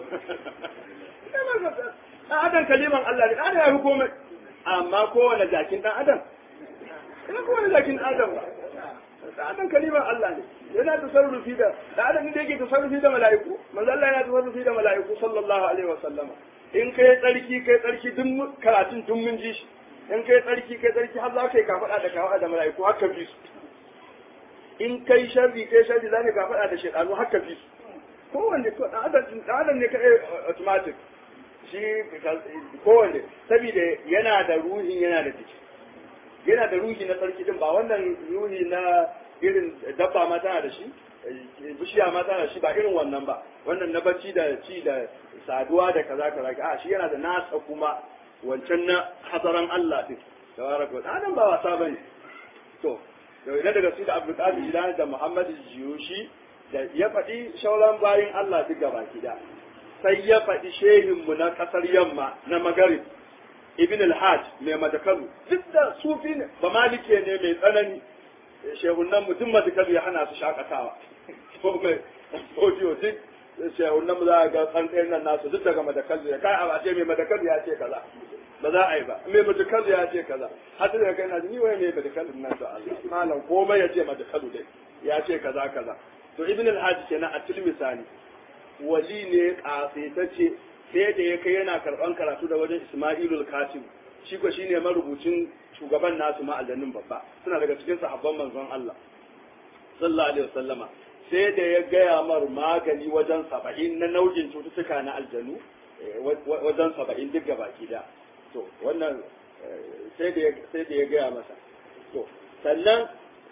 dan adam kaliman Allah ne adam ya fi komai amma kowane jakin dan adam ina kowane jakin dan adam ba da adam kalimar Allah ne yana tasarrufi da da adam da yake tasarrufi da mala'iku manzo Allah yana tasarrufi da mala'iku sallallahu alaihi wa sallama in kai tsarki kai tsarki duk karatun duk mun ji shi in kai tsarki kai tsarki har za ka yi kafada da kafada da mala'iku haka bi su in kai sharri kai sharri za ka kafada da shaytanu haka bi su kowanne ko da adam da adam ne kai automatic shi kowanne saboda yana da ruhin yana da jiki yana da ruhi na sarki din ba wannan ruhi na irin dabba ma tana da shi bishiya ma tana da shi ba irin wannan ba wannan na bacci da ci da saduwa da kaza kaza a shi yana da nasa kuma wancan na hazaran Allah din tabaraka wa ta'ala ba wasa bane to da ina daga su da Abdul Qadir Jilani da Muhammad Jiyushi da ya faɗi shauran bayin Allah duk gaba da sai ya faɗi shehin mu na kasar yamma na magarib ibn al-hajj mai madakalu duk da sufi ne ba malike ne mai tsanani shehunan mutum madakalu ya hana su shakatawa ko mai audio duk shehunan mu za a ga tsantsayin nan nasu duk daga madakalu ya kai a ce mai madakalu ya ce kaza ba za a yi ba mai madakalu ya ce kaza har da kai na ni wai mai madakalu nan da Allah malam komai ya ce madakalu dai ya ce kaza kaza to ibn al-hajj kenan a tilmisani wali ne kasaitacce sai da ya kai yana karban karatu da wajen Ismailul Katib shi ko shine marubucin shugaban nasu ma aljannin babba suna daga cikin sahabban manzon Allah sallallahu alaihi wasallama sai da ya gaya mar magani wajen saba'in na nau'in cututtuka na aljanu wajen saba'in duk gabaki da to wannan sai da sai da ya gaya masa to sannan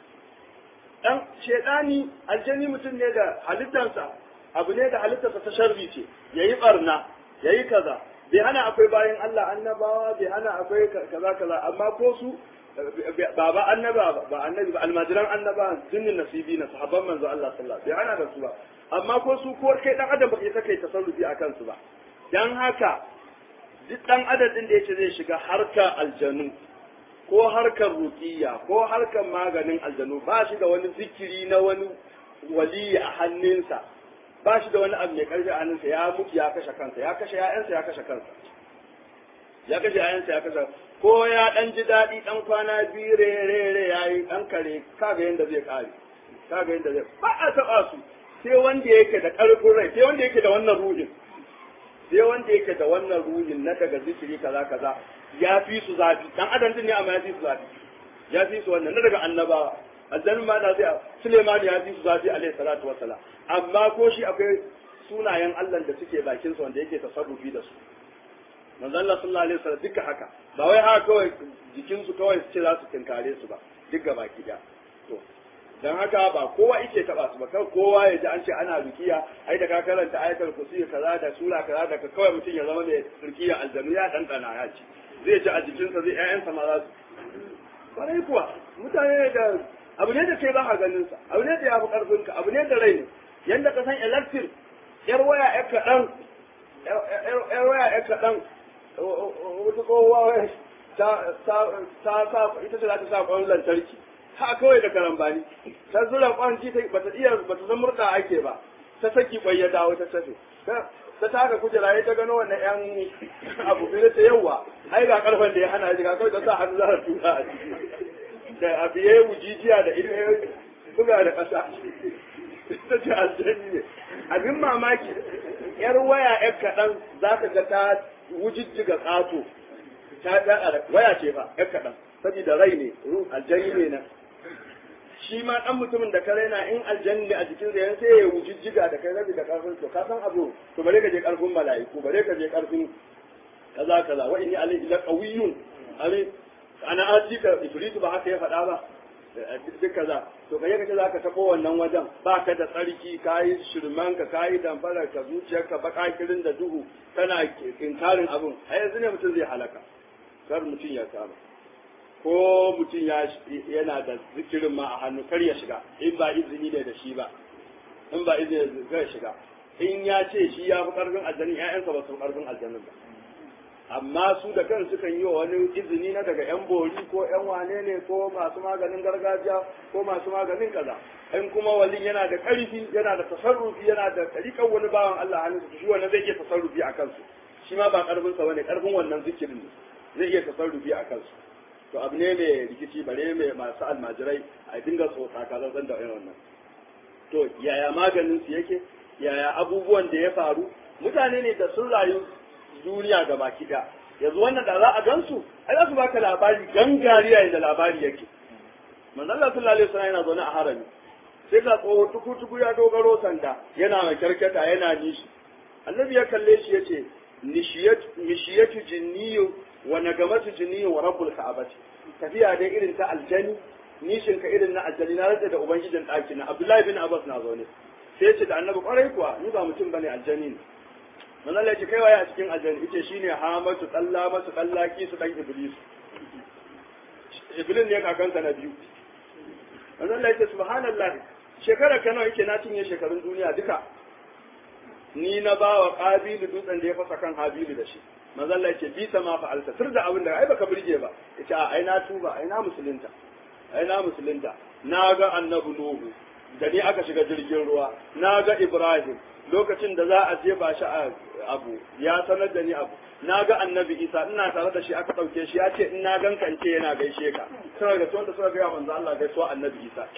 dan shedani aljani mutum ne da halittarsa abu ne da halittarsa ta sharri ce yayi barna yayi kaza bai hana akwai bayan Allah annabawa bai hana akwai kaza kaza amma ko su ba ba annaba ba annabi ba almajiran annaba sunnin nasibi na sahabban manzo Allah sallallahu alaihi wasallam bai hana da su ba amma ko su ko kai dan adam ba kai kai tasarrufi akan su ba dan haka duk dan adam din da yace zai shiga harka aljanu ko harkar ruqiyya ko harkar maganin aljanu ba shi da wani zikiri na wani wali a hannunsa ba shi da wani abu mai karfi a hannunsa ya mutu ya kashe kansa ya kashe ya'yansa ya kashe kansa ya kashe ya'yansa ya kashe ko ya dan ji daɗi dan kwana biyu rere ya yi dan kare kaga yanda zai kare kaga yanda zai ba a taɓa su sai wanda yake da ƙarfin rai sai wanda yake da wannan ruhin sai wanda yake da wannan ruhin na daga zikiri kaza kaza ya fi su zafi dan adam din ne amma ya fi su zafi ya fi su wannan na daga annabawa aljannu ma da zai Suleiman ya fi su zafi alaihi salatu wassalam amma ko shi akwai sunayen Allah da suke bakin sa wanda yake tasarrufi da su manzo Allah sallallahu alaihi wasallam duka haka ba wai haka kawai jikin su kawai su ce za su tinkare su ba duka baki da to dan haka ba kowa yake taba su ba kawai kowa ya ji an ce ana rukiya ai da ka karanta ayatul kursi kaza da sura kaza da ka kawai mutum ya zama mai rukiya aljannu ya dandana ya ci zai ci a jikinsa zai ƴaƴansa ma za su kwarai kuwa mutane da abu ne da kai ba a ganin sa abu ne da ya fi karfin ka abu ne da rai ne yanda ka san electric yar waya yar kaɗan yar waya yar kaɗan wata kowa ta sa ita ce za ta sa kwan lantarki ha kawai da karambani ta zura kwan ji ta bata iya bata san murda ake ba ta saki kwai ya dawo ta tafi ta taka kujera ya ta gano wannan yan abu biyu ta yawa ai ga karfan da ya hana shi ga kawai ta sa hannu za ta tura a ciki da abu ya yi wujijiya da ita ya buga da ƙasa ta ce aljani ne abin mamaki yar waya yar kaɗan za ka ga ta wujijjiga ƙato ta ɗaɗa waya ce fa yar kaɗan saboda rai ne ruh aljani ne na shi ma dan mutumin da ka raina in aljanni a jikin sa sai ya wujijjiga da kai rabi da karfin to ka san abu to bare ka je karfin mala'iku bare ka je karfin kaza kaza wa inni alayhi la qawiyyun ali ana atika ifritu ba haka ya faɗa ba duk kaza to kai kace zaka tabo wannan wajen ba ka da tsarki kayi shirman ka kayi damfara ka zuciyarka baka kirin da duhu kana inkarin abun ai yanzu ne mutum zai halaka kar mutum ya kama ko mutum yana da zikirin ma a hannu kar ya shiga in ba izini ne da shi ba in ba izini zai shiga in ya ce shi ya fi karfin aljanin ƴaƴansa ba su fi karfin aljanin ba amma su da kan sukan yi wa wani izini na daga yan bori ko yan wane ne ko masu maganin gargajiya ko masu maganin kaza in kuma walin yana da karfi yana da tasarrufi yana da tarikan wani bawan Allah hannun su shi wannan zai iya tasarrufi a kansu shi ma ba karfin sa bane karfin wannan zikirin ne zai iya tasarrufi a kansu to abu ne mai rikici bare mai masu almajirai a dinga tsotsa kaza zan da irin wannan to yaya maganin su yake yaya abubuwan da ya faru mutane ne da sun rayu duniya ga baki ɗaya yanzu wannan da za a gansu ai za su baka labari gangari yayin da labari yake manzon Allah sallallahu alaihi wasallam yana zaune a harami sai ga tsoho tuku tuku ya dogaro sanda yana mai karkata yana nishi annabi ya kalle shi yace nishiyatu nishiyatu jinniyu wa nagamatu jinniyu wa rabbul ka'abati tafiya dai irin ta aljani nishin ka irin na aljani na rantsa da ubangijin ɗaki na Abdullahi bin Abbas na zaune sai ya ce da annabi kwarai kuwa ni ba mutum bane aljani ne manzo Allah ya ce kai waye a cikin aljanna yace shine hamatu tsalla masu tsallaki su dan iblis iblis ne kakansa na biyu manzo Allah ya ce subhanallah shekara kana yake na cinye shekarun duniya duka ni na ba wa qabilu dutsen da ya fasa kan habilu da shi manzo Allah ya ce bi sama fa'alta tur da abin da ai baka burge ba yace a ai na tuba ai na musulunta ai na musulunta na ga annabi nuhu da ni aka shiga jirgin ruwa na ga ibrahim lokacin da za a jefa shi a abu ya sanar da ni abu na ga annabi isa ina tare da shi aka ɗauke shi ya ce in na ganka in ce yana gaishe ka suna ga wanda suka gaya manzo Allah gaisuwa annabi isa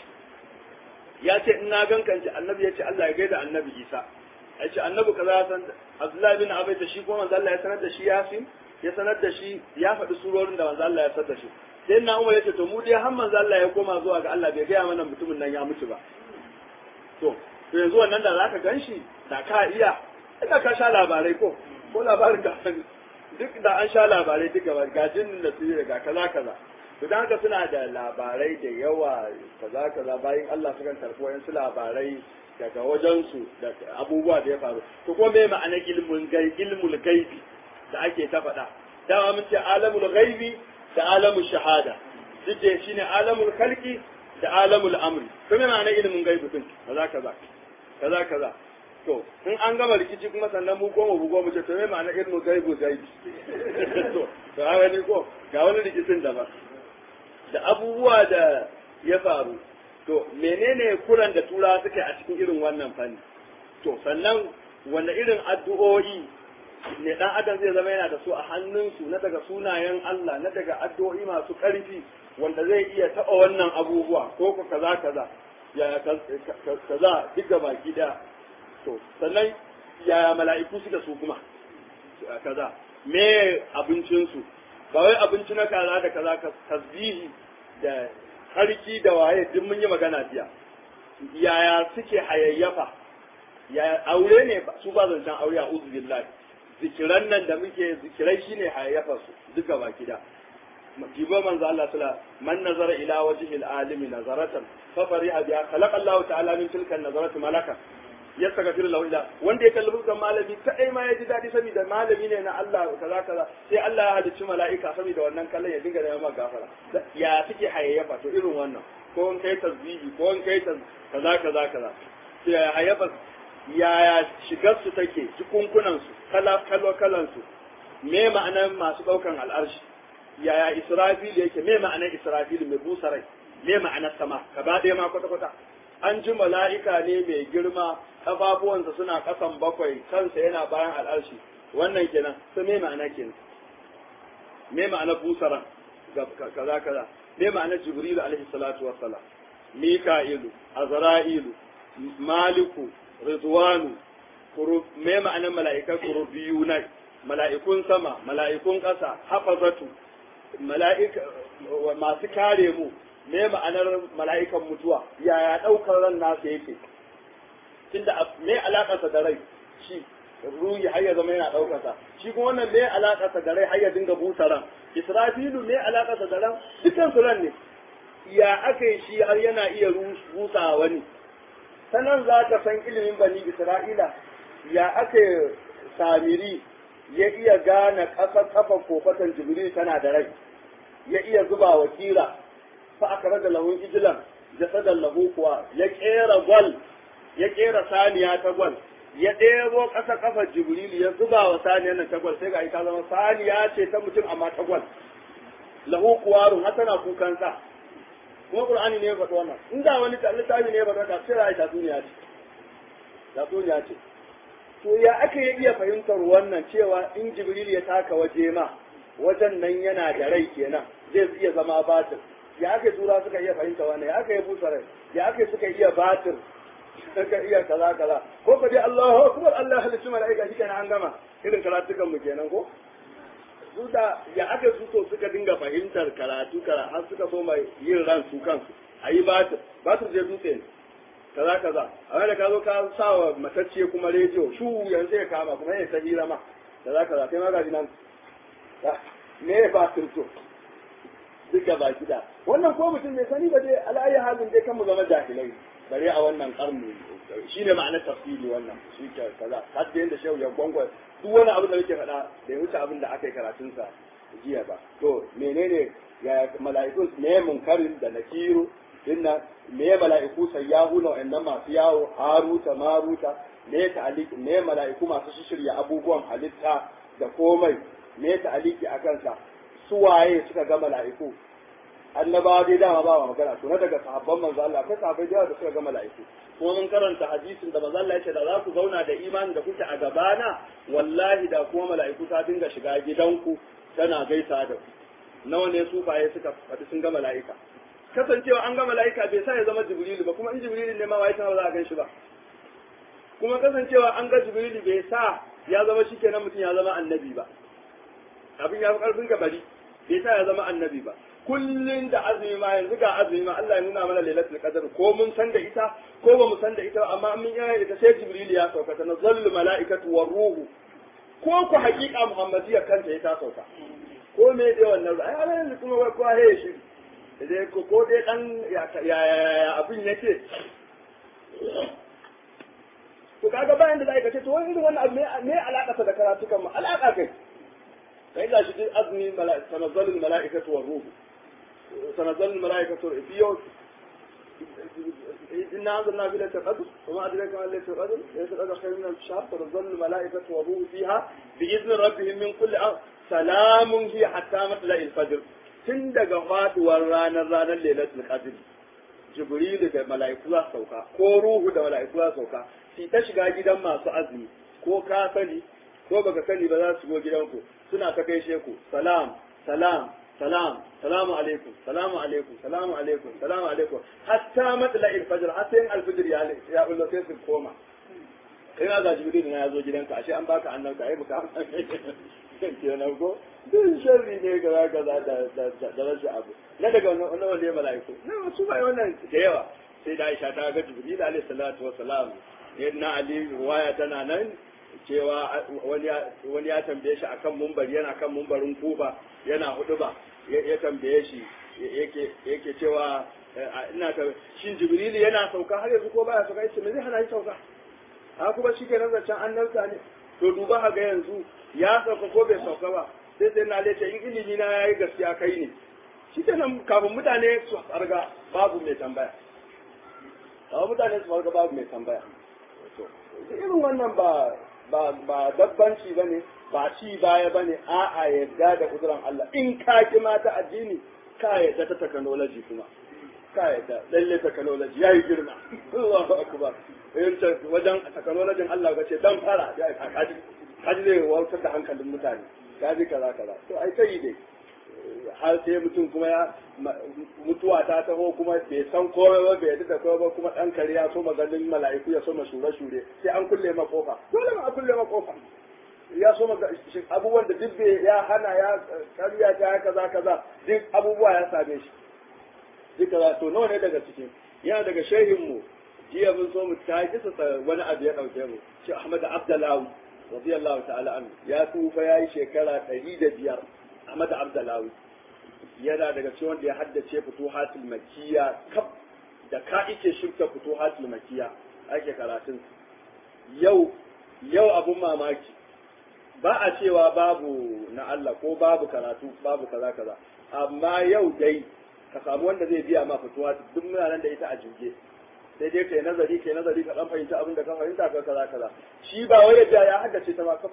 ya ce in na ganka in ce annabi ya ce Allah ya gaida annabi isa ya ce annabi kaza ya san Abdullahi bin Abi da shi kuma manzo Allah ya sanar da shi yasin ya sanar da shi ya faɗi surorin da manzo Allah ya sanar da shi sai na Umar ya ce to mu dai har manzo Allah ya koma zuwa ga Allah bai gaya mana mutumin nan ya mutu ba to to yanzu wannan da zaka ganshi da ka iya ina ka sha labarai ko ko labarin ka duk da an sha labarai duk gaba ga jin da su ga kaza kaza to dan haka suna da labarai da yawa kaza kaza bayan Allah sukan karɓi wayansu labarai daga wajensu da abubuwa da ya faru to kuma me ma'anar ilmul gaibi ilmul gaibi da ake ta faɗa dama mun ce alamul gaibi da alamul shahada duk da shine alamul khalqi da alamul amri to me ma'anar ilmin gaibi din kaza kaza kaza kaza to in an gama rikici kuma sannan mu goma bugo mu ce to me ma'anar ilmin gaibi gaibi to to a wani ko ga wani rikicin da ba da abubuwa da ya faru to menene kuran da tura suke a cikin irin wannan fanni to sannan wanda irin addu'o'i ne dan adam zai zama yana da su a hannunsu na daga sunayen Allah na daga addu'o'i masu ƙarfi wanda zai iya taɓa wannan abubuwa ko ko kaza kaza ya kaza duk baki daya to sannan yaya mala'iku su da su kuma kaza me abincinsu ba wai abinci na kaza da kaza tasbihi da harki da waye duk mun yi magana jiya yaya suke hayayyafa ya aure ne su ba zancen aure a uzu billahi zikiran nan da muke zikirai shine hayayyafa su duka baki da jibo manzo Allah sala man nazara ila wajhi al-alimi nazaratan fa fariha biha khalaqa Allah ta'ala min tilka an-nazarati malaka yastaghfir lahu ila wanda ya kalli fuskan malami kadai ma ya ji dadi saboda malami ne na Allah kaza kaza sai Allah ya halicci mala'ika saboda wannan kallon ya dinga neman gafara ya suke hayayyafa to irin wannan ko in kai tasbihi ko in kai kaza kaza kaza sai ya hayayyafa yaya shigar su take cikunkunan su kala kalo kalan su me ma'anar masu daukan al'arshi yaya israfil yake me ma'anar israfil mai busa rai me ma'anar sama gaba ɗaya ma kwata kwata an ji mala'ika ne mai girma kafafuwansa suna kasan bakwai kansa yana bayan al'arshi wannan kenan sai me ma'ana kenan me ma'ana busaran kaza kaza me ma'ana jibrilu alaihi salatu wassalam mika'ilu azra'ilu maliku ridwanu me ma'anar mala'ikai kurubiyuna mala'ikun sama mala'ikun ƙasa hafazatu mala'ika masu kare mu me ma'anar mala'ikan mutuwa yaya ɗaukar ran nasa yake tunda me alaƙarsa da rai shi ruhi har ya zama yana ɗaukarsa shi kuma wannan me alaƙarsa da rai har ya dinga busa ran israfilu me alaƙarsa da ran dukkan su ran ne ya aka yi shi har yana iya rusa wani sanan za ka san ilimin bani isra'ila ya aka samiri ya iya gane ƙasar kafa kofatan jibril tana da rai ya iya zuba wa kira fa aka raga lahun ijilan jasadan lahu kuwa ya kera gwal ya kera saniya ta gwal ya ɗebo ƙasa kafa jibril ya zuba wa saniyar nan ta gwal sai ga ita zama saniya ce ta mutum amma ta gwal lahu kuwarun har tana kukan sa kuma qur'ani ne ya faɗi wannan inda wani littafi ne ya faɗi wannan sai ra'ayi tatsuniya ce tatsuniya ce to ya aka yi iya fahimtar wannan cewa in jibril ya taka waje ma wajen nan yana da rai kenan zai iya zama batir ya aka tura suka iya fahimta wannan ya aka yi busa rai ya aka suka iya batir suka iya kaza kaza ko ka dai Allahu akbar Allah halittu malaika shi kenan an gama irin karatukan mu kenan ko su da ya aka su to suka dinga fahimtar karatu kara har suka so mai yin ran su kansu ayi batir batir je dutse ne kaza kaza amma da ka zo ka sa wa matacce kuma rediyo shu yanzu ya kama kuma ya ta hira ma kaza kaza kai ma gaji nan me ya ba to duka ba gida wannan ko mutum mai sani ba dai ala'ayi halin dai kan mu zama jahilai bare a wannan karni shine ma'anar tafsiri wannan shi ke kaza har da yanda shehu ya gwangwa duk wani abu da yake faɗa da ya wuce abin da aka yi karatunsa jiya ba to menene ya mala'ikun me munkarin da nakiru dinna me mala'iku sayyahu na wa'annan masu yawo haruta maruta me ta'aliki me mala'iku masu shirya abubuwan halitta da komai me ta'aliki a kansa su waye suka ga mala'iku annabawa dai dama ba magana to na daga sahabban manzo Allah akwai sahabbai da da suka ga mala'iku kuma mun karanta hadisin da manzo Allah ya ce da za ku zauna da imani da kuke a gabana wallahi da kuma mala'iku ta dinga shiga gidanku tana gaisa da ku nawa ne sufaye suka faɗi sun ga mala'ika kasancewa an ga mala'ika bai sa ya zama jibrilu ba kuma in jibrilu ne ma wai ta ba za a gan shi ba kuma kasancewa an ga jibrilu bai sa ya zama shikenan mutum ya zama annabi ba abin ya fi karfin ka bari bai sa ya zama annabi ba kullun da azumi ma yanzu ga azumi ma Allah ya nuna mana lailatul qadr ko mun san da ita ko ba mu san da ita amma mun yi ita sai jibrilu ya sauka ta nazallu mala'ikatu war ruhu ko ku haƙiƙa muhammadiyya kanta ya ta sauka ko me dai wannan ai yanzu kuma wai ko he shi dai ko ko dai dan ya abin yake to kaga bayan da zai kace to wani irin wannan abu me alaka da karatukan mu alaka kai sai ga shi azmi tanazzalu malaikatu wa ruhu tanazzalu malaikatu fi yawm إنا أنزلنا في ليلة القدر وما أدراك ما ليلة القدر ليلة القدر خير من الشهر تنزل الملائكة والروح فيها بإذن ربهم من كل أمر سلام هي حتى مطلع الفجر tun daga faduwar ranar ranar lailatul qadr jibrilu da mala'iku za sauka ko ruhu da mala'iku za sauka shi ta shiga gidan masu azumi ko ka sani ko baka sani ba za su go gidanku suna ta gaishe ku salam salam salam salamu alaikum salamu alaikum salamu alaikum salamu alaikum hatta matla al-fajr hatta yin al-fajr ya ya ullo sai su koma ina ga jibrilu na yazo gidanka ashe an baka annabta ai baka kenan ko duk sharri ne kaza kaza da da rashin abu na daga wani wani mala'iku na wasu bai wannan da yawa sai da Aisha ta ga Jibril alaihi salatu wa salam yadda Ali waya tana nan cewa wani wani ya tambaye shi akan mumbari yana kan mumbarin Kufa yana huduba ya tambaye shi yake yake cewa ina ta shin Jibril yana sauka har yanzu ko baya sauka yace me zai hana shi sauka a kuma shi ke zancen annabta ne to duba ga yanzu ya sauka ko bai sauka ba sai sai na lece in ilimi na yayi gaskiya kai ne shi ke nan kafin mutane su farga babu mai tambaya kafin mutane su farga babu mai tambaya to irin wannan ba ba ba dabbanci bane ba ci baya bane a'a yadda da kuduran Allah in ka ki mata addini ka yadda ta technology kuma kai da lalle technology yayi girma Allahu akbar in ta wajen technology Allah ga ce dan fara ya kaji kaji zai wautar da hankalin mutane kaji kaza kaza to ai sai dai har sai mutum kuma ya mutuwa ta taho kuma bai san komai ba bai da komai ba kuma dan kare ya so maganin mala'iku ya so ma shure shure sai an kulle ma kofa dole ma a kulle ma kofa ya so maga abubuwan da duk ya hana ya karya ta kaza kaza duk abubuwa ya same shi duk kaza to nawa ne daga cikin yana daga shehin mu jiya mun so mu ta kisa wani abu ya dauke mu shi Ahmad Abdullahi radiyallahu ta'ala anhu ya tufa yayi shekara 105 Ahmad Abdullahi yana daga cikin wanda ya haddace futuhatul makkiya kaf da ka ike shirka futuhatul makkiya ake karatun yau yau abun mamaki ba a cewa babu na Allah ko babu karatu babu kaza kaza amma yau dai ka samu wanda zai biya ma fituwa duk muna nan da ita a jirge sai dai kai nazari kai nazari ka dan fahimta abin da ka fahimta ka kaza kaza shi ba wai ya ya haddace ta ma kaf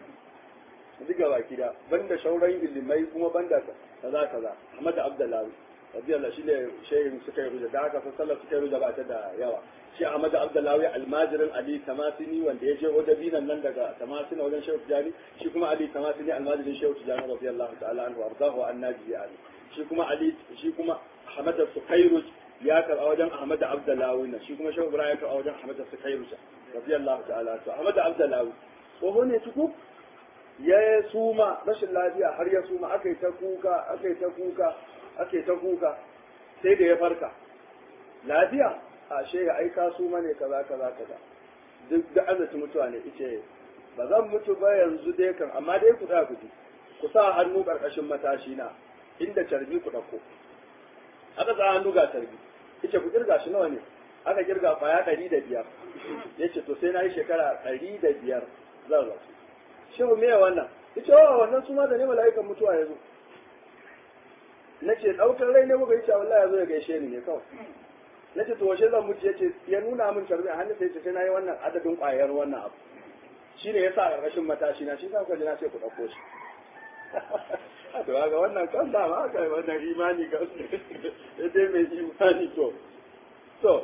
diga baki da banda shauran ilimai kuma banda kaza kaza Ahmad Abdullahi radiyallahu shi ne shehin suka yi ruja da haka sallar suka yi ruja ba ta da yawa shi Ahmad Abdullahi almajirin Ali Tamasini wanda ya je wajen binan nan daga Tamasini wajen Shehu Tijani shi kuma Ali Tamasini almajirin Shehu Tijani radiyallahu ta'ala anhu warzahu annabi Ali shi kuma Ali shi kuma Ahmad Sukairuj ya karɓa wajen Ahmad Abdullahi na shi kuma Shehu Ibrahim ya karɓa wajen Ahmad Sukairuj radiyallahu ta'ala to Ahmad Abdullahi tsoho ne tuku ya suma rashin lafiya har ya suma aka yi ta kuka aka yi ta kuka aka yi ta kuka sai da ya farka lafiya ashe ya aika su mane kaza kaza kaza duk da azaci mutuwa ne ice ba zan mutu ba yanzu dai kan amma dai ku da ku ku sa hannu karkashin matashi na inda carbi ku dauko aka sa hannu ga carbi ice ku kirga shi nawa ne aka kirga kwaya ɗari da biyar yace to sai na yi shekara ɗari da biyar zan rasu shehu me wannan ice wa wannan su ma da ne mala'ikan mutuwa ya zo na ce ɗaukar rai ne muka yi cewa wallahi ya zo ya gaishe ni ne kawai na ce to washe zan mutu ya ce ya nuna min carbi a hannun sai ce sai na yi wannan adadin ƙwayar wannan abu shi ne ya sa a ƙarƙashin matashi na shi sa kuka ji na ce ku ɗauko shi to ga wannan kan da ma aka yi wannan imani ga ya dai mai imani to to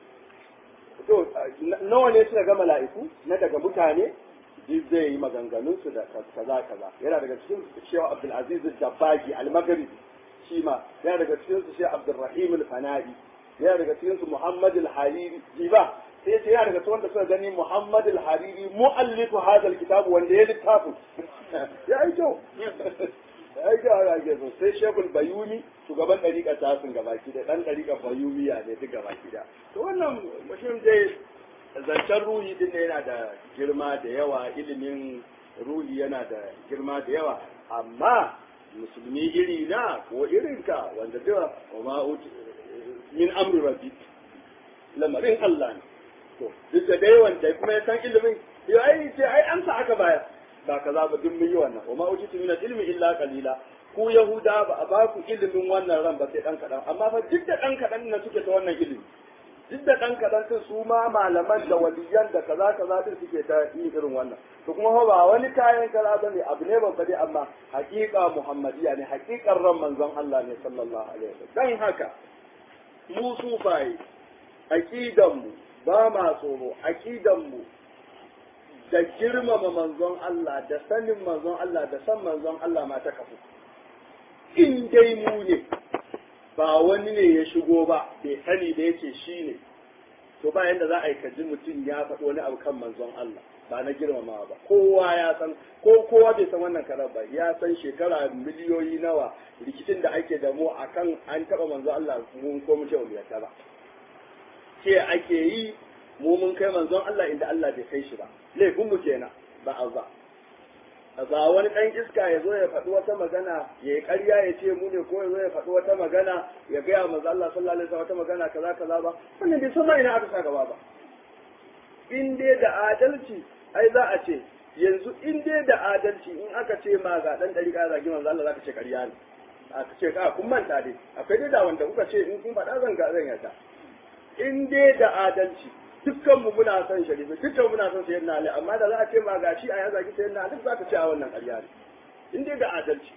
to nawa ne suka ga mala'iku na daga mutane duk zai yi maganganunsu da kaza kaza yana daga cikin shewa abdulaziz dabbagi al-maghribi shi ma yana daga cikin su shehu abdurrahim al-fanadi yana daga cikin su muhammad al-hariri jiba sai ya ce yana daga cikin wanda suka gani muhammad al-hariri mu'allifu hadal kitab wanda ya littafin ya yi kyau ya yi kyau ya so sai shekul bayuni shugaban ɗariƙa tasin gabaki da ɗan ɗariƙa bayumiya ne duk gabaki da to wannan mutum dai zancen ruhi din ne yana da girma da yawa ilimin ruhi yana da girma da yawa amma musulmi iri na ko irinka wanda da wa ma min amri rabbi lamarin Allah ne to duk da dai wanda kuma ya san ilimin yau ai ce ai amsa aka bayar ba kaza ba duk mun yi wannan wa ma utitu min ilmi illa qalila ku yahuda ba a ba ku ilimin wannan ran ba sai dan kadan amma fa duk da dan kadan na suke ta wannan ilimi duk da ɗan kaɗan sun su ma malaman da waliyan da kaza kaza din suke ta yi irin wannan to kuma ba wani kayan kaza ba ne abu ne babba dai amma haƙiƙa muhammadiya ne haƙiƙar ran manzon Allah ne sallallahu alaihi wasallam dan haka mu sufaye aqidan mu ba ma tsoro aqidan mu da girmama manzon Allah da sanin manzon Allah da san manzon Allah ma ta kafu in dai mu ne ba wani ne ya shigo ba bai sani da yace shi ne to ba yanda za a yi kaji mutum ya faɗi wani abu kan manzon Allah ba na girmamawa ba kowa ya san ko kowa bai san wannan karar ba ya san shekara miliyoyi nawa rikicin da ake da mu akan an taɓa manzon Allah mun ko mu ce mu yarda ba ce ake yi mu mun kai manzon Allah inda Allah bai kai shi ba laifin mu kenan ba a ba ba wani ɗan iska ya zo ya faɗi wata magana ya yi ƙarya ya ce mu ne ko ya zo ya faɗi wata magana ya gaya manzo Allah sallallahu alaihi wasallam wata magana kaza kaza ba wannan bai san ma ina aka sa gaba ba in dai da adalci ai za a ce yanzu in dai da adalci in aka ce ma ga dan dari ka zagi manzo Allah zaka ce ƙarya ne aka ce ka kun manta dai akwai dai da wanda kuka ce in kun faɗa zan ga zan yata in dai da adalci dukkan mu muna son sharifi dukkan muna son sayyidina ali amma da za a ce ma gashi a ya zagi sayyidina ali za ka ce a wannan ƙarya ne in dai da adalci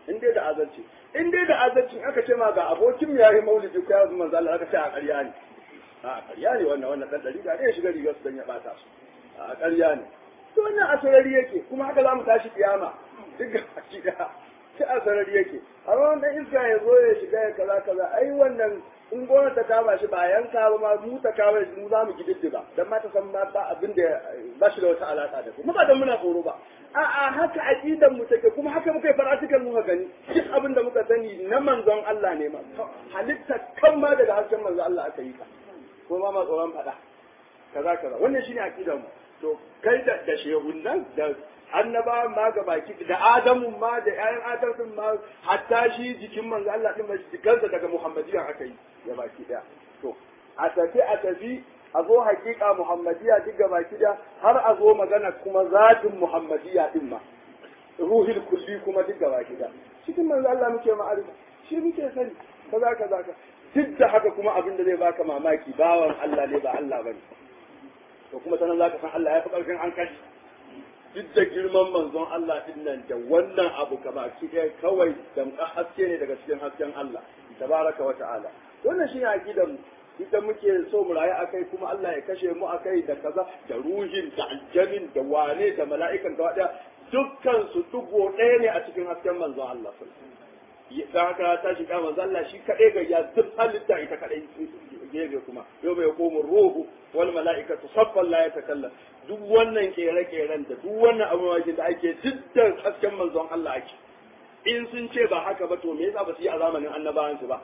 in dai da azalci in dai da azalci aka ce ma ga abokin ya yi maulidi ko ya zama manzo Allah aka ce a ƙarya ne a ƙarya ne wannan wannan dan dari ga ne shiga rigar su dan ya bata su a ƙarya ne to wannan asarari yake kuma haka za mu tashi kiyama duk ga baki da shi asarari yake amma wannan iska ya zo ya shiga ya kaza kaza ai wannan in gona ta kama shi ba yanka ba ma mu ta kama shi mu za mu gididdiba dan ma ta san ma ba abin da ba shi da wata alaka da kuma ba dan muna tsoro ba a'a haka aqidan mu take kuma haka muka yi faratikan muka gani duk abin da muka sani na manzon Allah ne ma halitta kan ma daga hasken manzon Allah aka yi ta kuma ma tsoron faɗa kaza kaza wannan shine aqidan mu to kai da da shehun nan da annaba ma ga baki da adamu ma da ƴaƴan adamu ma hatta shi jikin manzo Allah din mai jikansa daga muhammadiyan aka yi ya baki daya to a tafi a tafi a zo hakika muhammadiya duk ga baki da har a zo magana kuma zatin muhammadiya din ma ruhil kulli kuma duk ga baki da cikin manzo Allah muke ma'arifa shi muke sani kaza kaza ka duk da haka kuma abin da zai baka mamaki bawan Allah ne ba Allah bane to kuma sanan zaka san Allah ya fi karfin an kashi duk da girman manzon Allah din nan da wannan abu kama ɗaya kawai damƙa haske ne daga cikin hasken Allah tabaraka wa ta'ala wannan shine aqidar mu idan muke so mu rayu akai kuma Allah ya kashe mu akai da kaza da ruhin da aljamin da wane da mala'ikan gaba daya dukkan su dugo ɗaya ne a cikin hasken manzon Allah da haka ta shiga manzon Allah shi kaɗai ga ya duk halitta ita kaɗai gefe kuma yau bai komu ruhu wal mala'ikatu saffan la yatakallam duk wannan kere-keren da duk wannan abubuwan da ake dukkan hasken manzon Allah ake in sun ce ba haka ba to me yasa ba su yi a zamanin annabawan su ba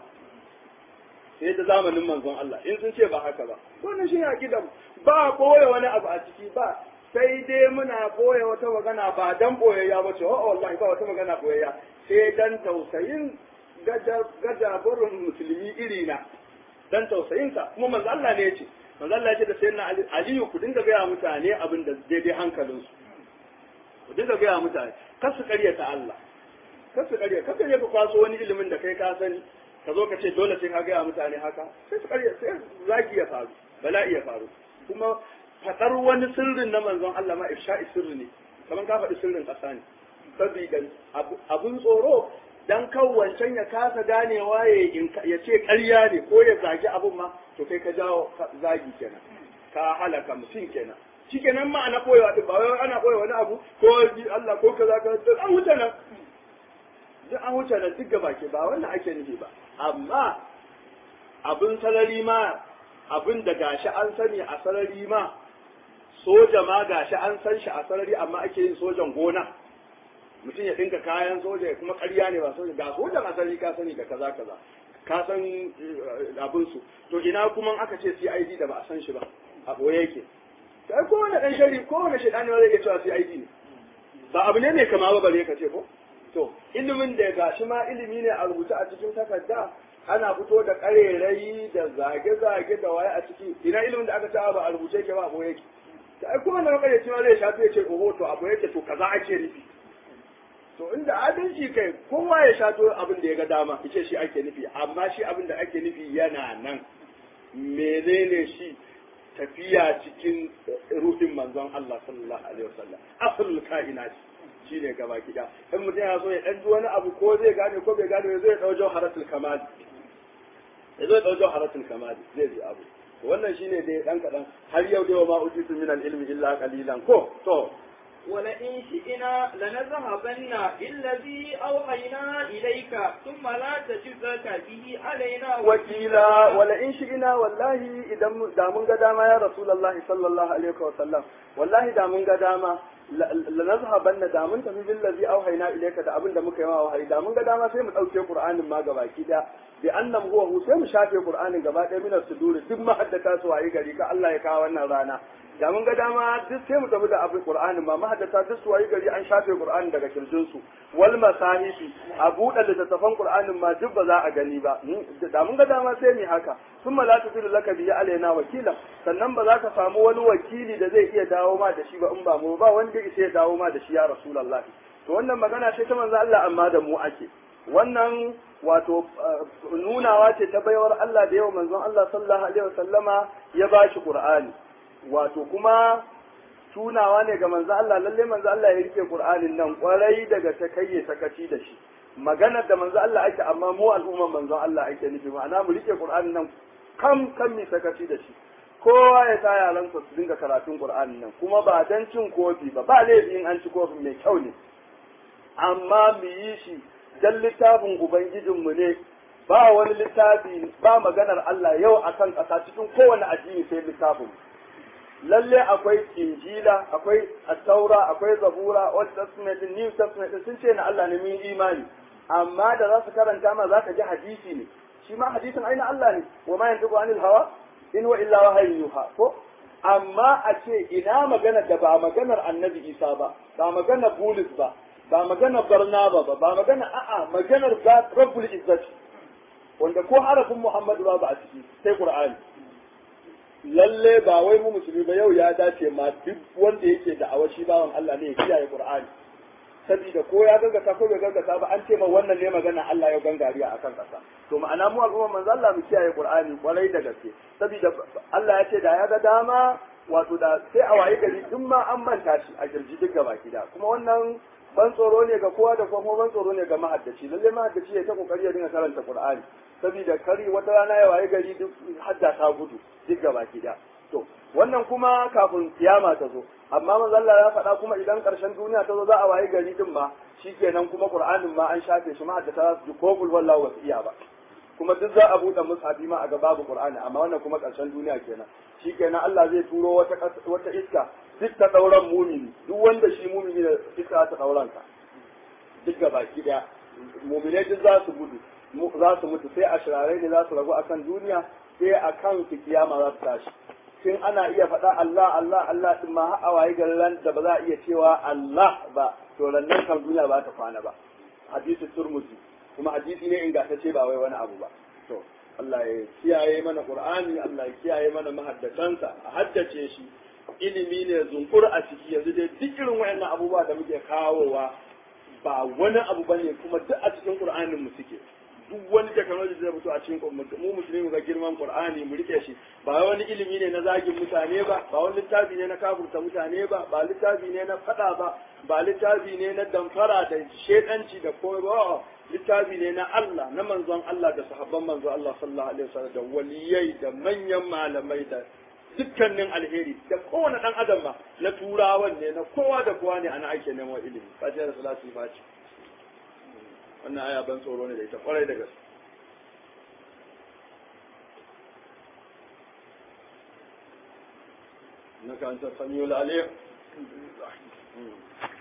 sai da zamanin manzon Allah in sun ce ba haka ba wannan shi akidan ba koya wani abu a ciki ba sai dai muna koya wata magana ba dan boyayya ba ce oh wallahi ba wata magana boyayya sai dan tausayin gajaburin musulmi iri na dan tausayinsa kuma manzo Allah ne ya ce manzo Allah ya ce da sayyidina Ali Aliyu ku dinga gaya mutane abin da daidai hankalinsu ku dinga gaya mutane kar su karyata Allah kar su karya kar ka je ka kwaso wani ilimin da kai ka sani ka zo ka ce dole sai ka gaya mutane haka sai su karya sai zaki ya faru bala'i ya faru kuma faɗar wani sirrin na manzon Allah ma ifsha'i sirri ne kamar ka faɗi sirrin ƙasa ne saboda abun tsoro dan kan wancan ya kasa ganewa ya ce ƙarya ne ko ya zagi abun ma to kai ka jawo zagi kenan ka halaka mutum kenan shi kenan ma ana koyewa din ba wai ana koyewa wani abu ko Allah ko kaza ka duk an wuce nan duk an wuce nan duk gaba ke ba wannan ake nufi ba amma abin salari ma abin da gashi an sani a sarari ma soja ma gashi an san shi a sarari amma ake yin sojan gona mutum ya dinka kayan soja ya kuma ƙarya ne ba soja ga sojan asali ka sani da kaza kaza ka san abin su to ina kuma aka ce CID da ba a san shi ba a boye yake sai kowane dan shari kowane shaidani ma zai iya cewa CID ne ba abu ne mai kama ba bare ka ce ko to ilimin da gashi ma ilimi ne a rubuce a cikin takarda ana fito da karerai da zage-zage da waye a ciki ina ilimin da aka ce ba a rubuce yake ba a boye yake sai kowane makaryaci ma zai shafi ya ce oho to abu yake to kaza ake nufi to inda adalci kai kowa ya shato abin da ya ga dama yace shi ake nufi amma shi abin da ake nufi yana nan menene shi tafiya cikin ruhin manzon Allah sallallahu alaihi wasallam aslul kainat shine gaba kida in mutum ya so ya dan wani abu ko zai gane ko bai gane zai dau jawharatul kamal ya zo dau jawharatul kamal zai ji abu wannan shine dai dan kadan har yau dai ma ujitu min al-ilmi illa qalilan ko to ولئن شئنا لنذهبن بالذي أوحينا إليك ثم لا تجد به علينا وكيلا ولئن شئنا والله إذا دا من قداما يا رسول الله صلى الله عليه وسلم والله دا من قداما lanazhaban da mun tafi billazi auhayna ilayka da abin da muka yi ma wahayi da mun ga dama sai mu dauke qur'anin ma gabaki da bi annam huwa hu sai mu shafe qur'anin gaba ɗaya min suduri duk mahaddata su wayi gari ka Allah ya kawo wannan rana da mun ga dama duk sai mu tafi da abin qur'anin ma mahaddata duk su wayi gari an shafe qur'anin daga kirjin su wal masahifi a buɗe littattafan qur'anin ma duk ba za a gani ba da mun ga dama sai mu haka sun la tufilu laka bihi alaina wakila sannan ba za ka samu wani wakili da zai iya dawo ma da shi ba in ba mu ba wanda isa ya dawo ma da shi ya rasulullahi to wannan magana ce ta manzo Allah amma da mu ake wannan wato nunawa ce ta baiwar Allah da yawa manzon Allah sallallahu alaihi wasallama ya bashi Qur'ani wato kuma tunawa ne ga manzo Allah lalle manzo Allah ya rike Qur'anin nan kwarai daga ta kayye sakaci da shi maganar da manzo Allah ake amma mu al'umman manzon Allah ake nufi ma'ana mu rike Qur'ani nan kam kan mi sakaci da shi kowa ya sa yaransa su dinga karatun Qur'ani nan kuma ba dan cin kofi ba ba laifin an ci kofin mai kyau ne amma mu yi shi dan littafin ubangijinmu ne ba wani littafi ba maganar Allah yau akan ƙasa cikin kowane addini sai littafin lalle akwai injila akwai attaura akwai zabura old testament new testament sun ce na Allah ne mun imani amma da za su karanta ma za ka ji hadisi ne shi ma hadisin aina Allah ne wa ma yantiqu anil hawa in wa illa wahyun yuha ko amma a ce ina magana da ba maganar annabi Isa ba ba maganar Bulus ba ba maganar Barnaba ba ba maganar a'a maganar Rabbul Izzati wanda ko harafin Muhammadu ba ba a ciki sai Qur'ani lalle ba wai mu musulmi ba yau ya dace ma duk wanda yake da awashi bawan Allah ne ya kiyaye Qur'ani saboda ko ya gangata ko bai gangata ba an ce ma wannan ne magana Allah ya gangariya akan kasa to ma'ana mu al'umma manzo Allah mu kiyaye Qur'ani kwarai da gaske saboda Allah ya ce da ya ga dama wato da sai a waye gari duk ma an manta shi a kirji duk gaba gida kuma wannan ban tsoro ne ga kowa da kuma ban tsoro ne ga mahaddaci lalle mahaddaci ya ta kokari ya dinga karanta Qur'ani saboda kari wata rana ya waye gari duk hadda ta gudu duk gaba gida to wannan kuma kafin kiyama ta zo amma manzo Allah ya faɗa kuma idan ƙarshen duniya ta zo za a waye gari din ma shikenan kuma Qur'anin ma an shafe shi ma haddata su ko kul wallahu wasu iya ba kuma duk za a buɗe mushafi ma a ga babu Qur'ani amma wannan kuma ƙarshen duniya kenan shikenan Allah zai turo wata wata iska duk ta dauran mumini duk wanda shi mumini da iska ta dauran ka duk gaba daya muminai duk za su gudu za su mutu sai a shirarai ne za su ragu akan duniya sai akan su kiyama za su tashi tun ana iya faɗa Allah Allah Allah din ma har waye garin da ba za a iya cewa Allah ba to nan kan duniya ba ta kwana ba hadisi turmuzi kuma hadisi ne ingantacce ba wai wani abu ba to Allah ya kiyaye mana Qur'ani Allah ya kiyaye mana mahaddatansa a haddace shi ilimi ne zunkur a ciki yanzu dai duk irin wayannan abubuwa da muke kawowa ba wani abu bane kuma duk a cikin Qur'anin mu suke duk wani technology zai fito a cikin mu musulmi ga girman Qur'ani mu rike shi ba wani ilimi ne na zagin mutane ba ba wani littafi ne na kafurta mutane ba ba littafi ne na fada ba ba littafi ne na damfara da shedanci da komai ba littafi ne na Allah na manzon Allah da sahabban manzon Allah sallallahu alaihi wasallam da waliyai da manyan malamai da dukkanin alheri da kowane dan adam ma na turawan ne na kowa da kowa ne ana ake neman ilimi fatiha da salatu ba ce wannan aya ban tsoro ne da ita kwarai da gaske na kan ta samiyo lalai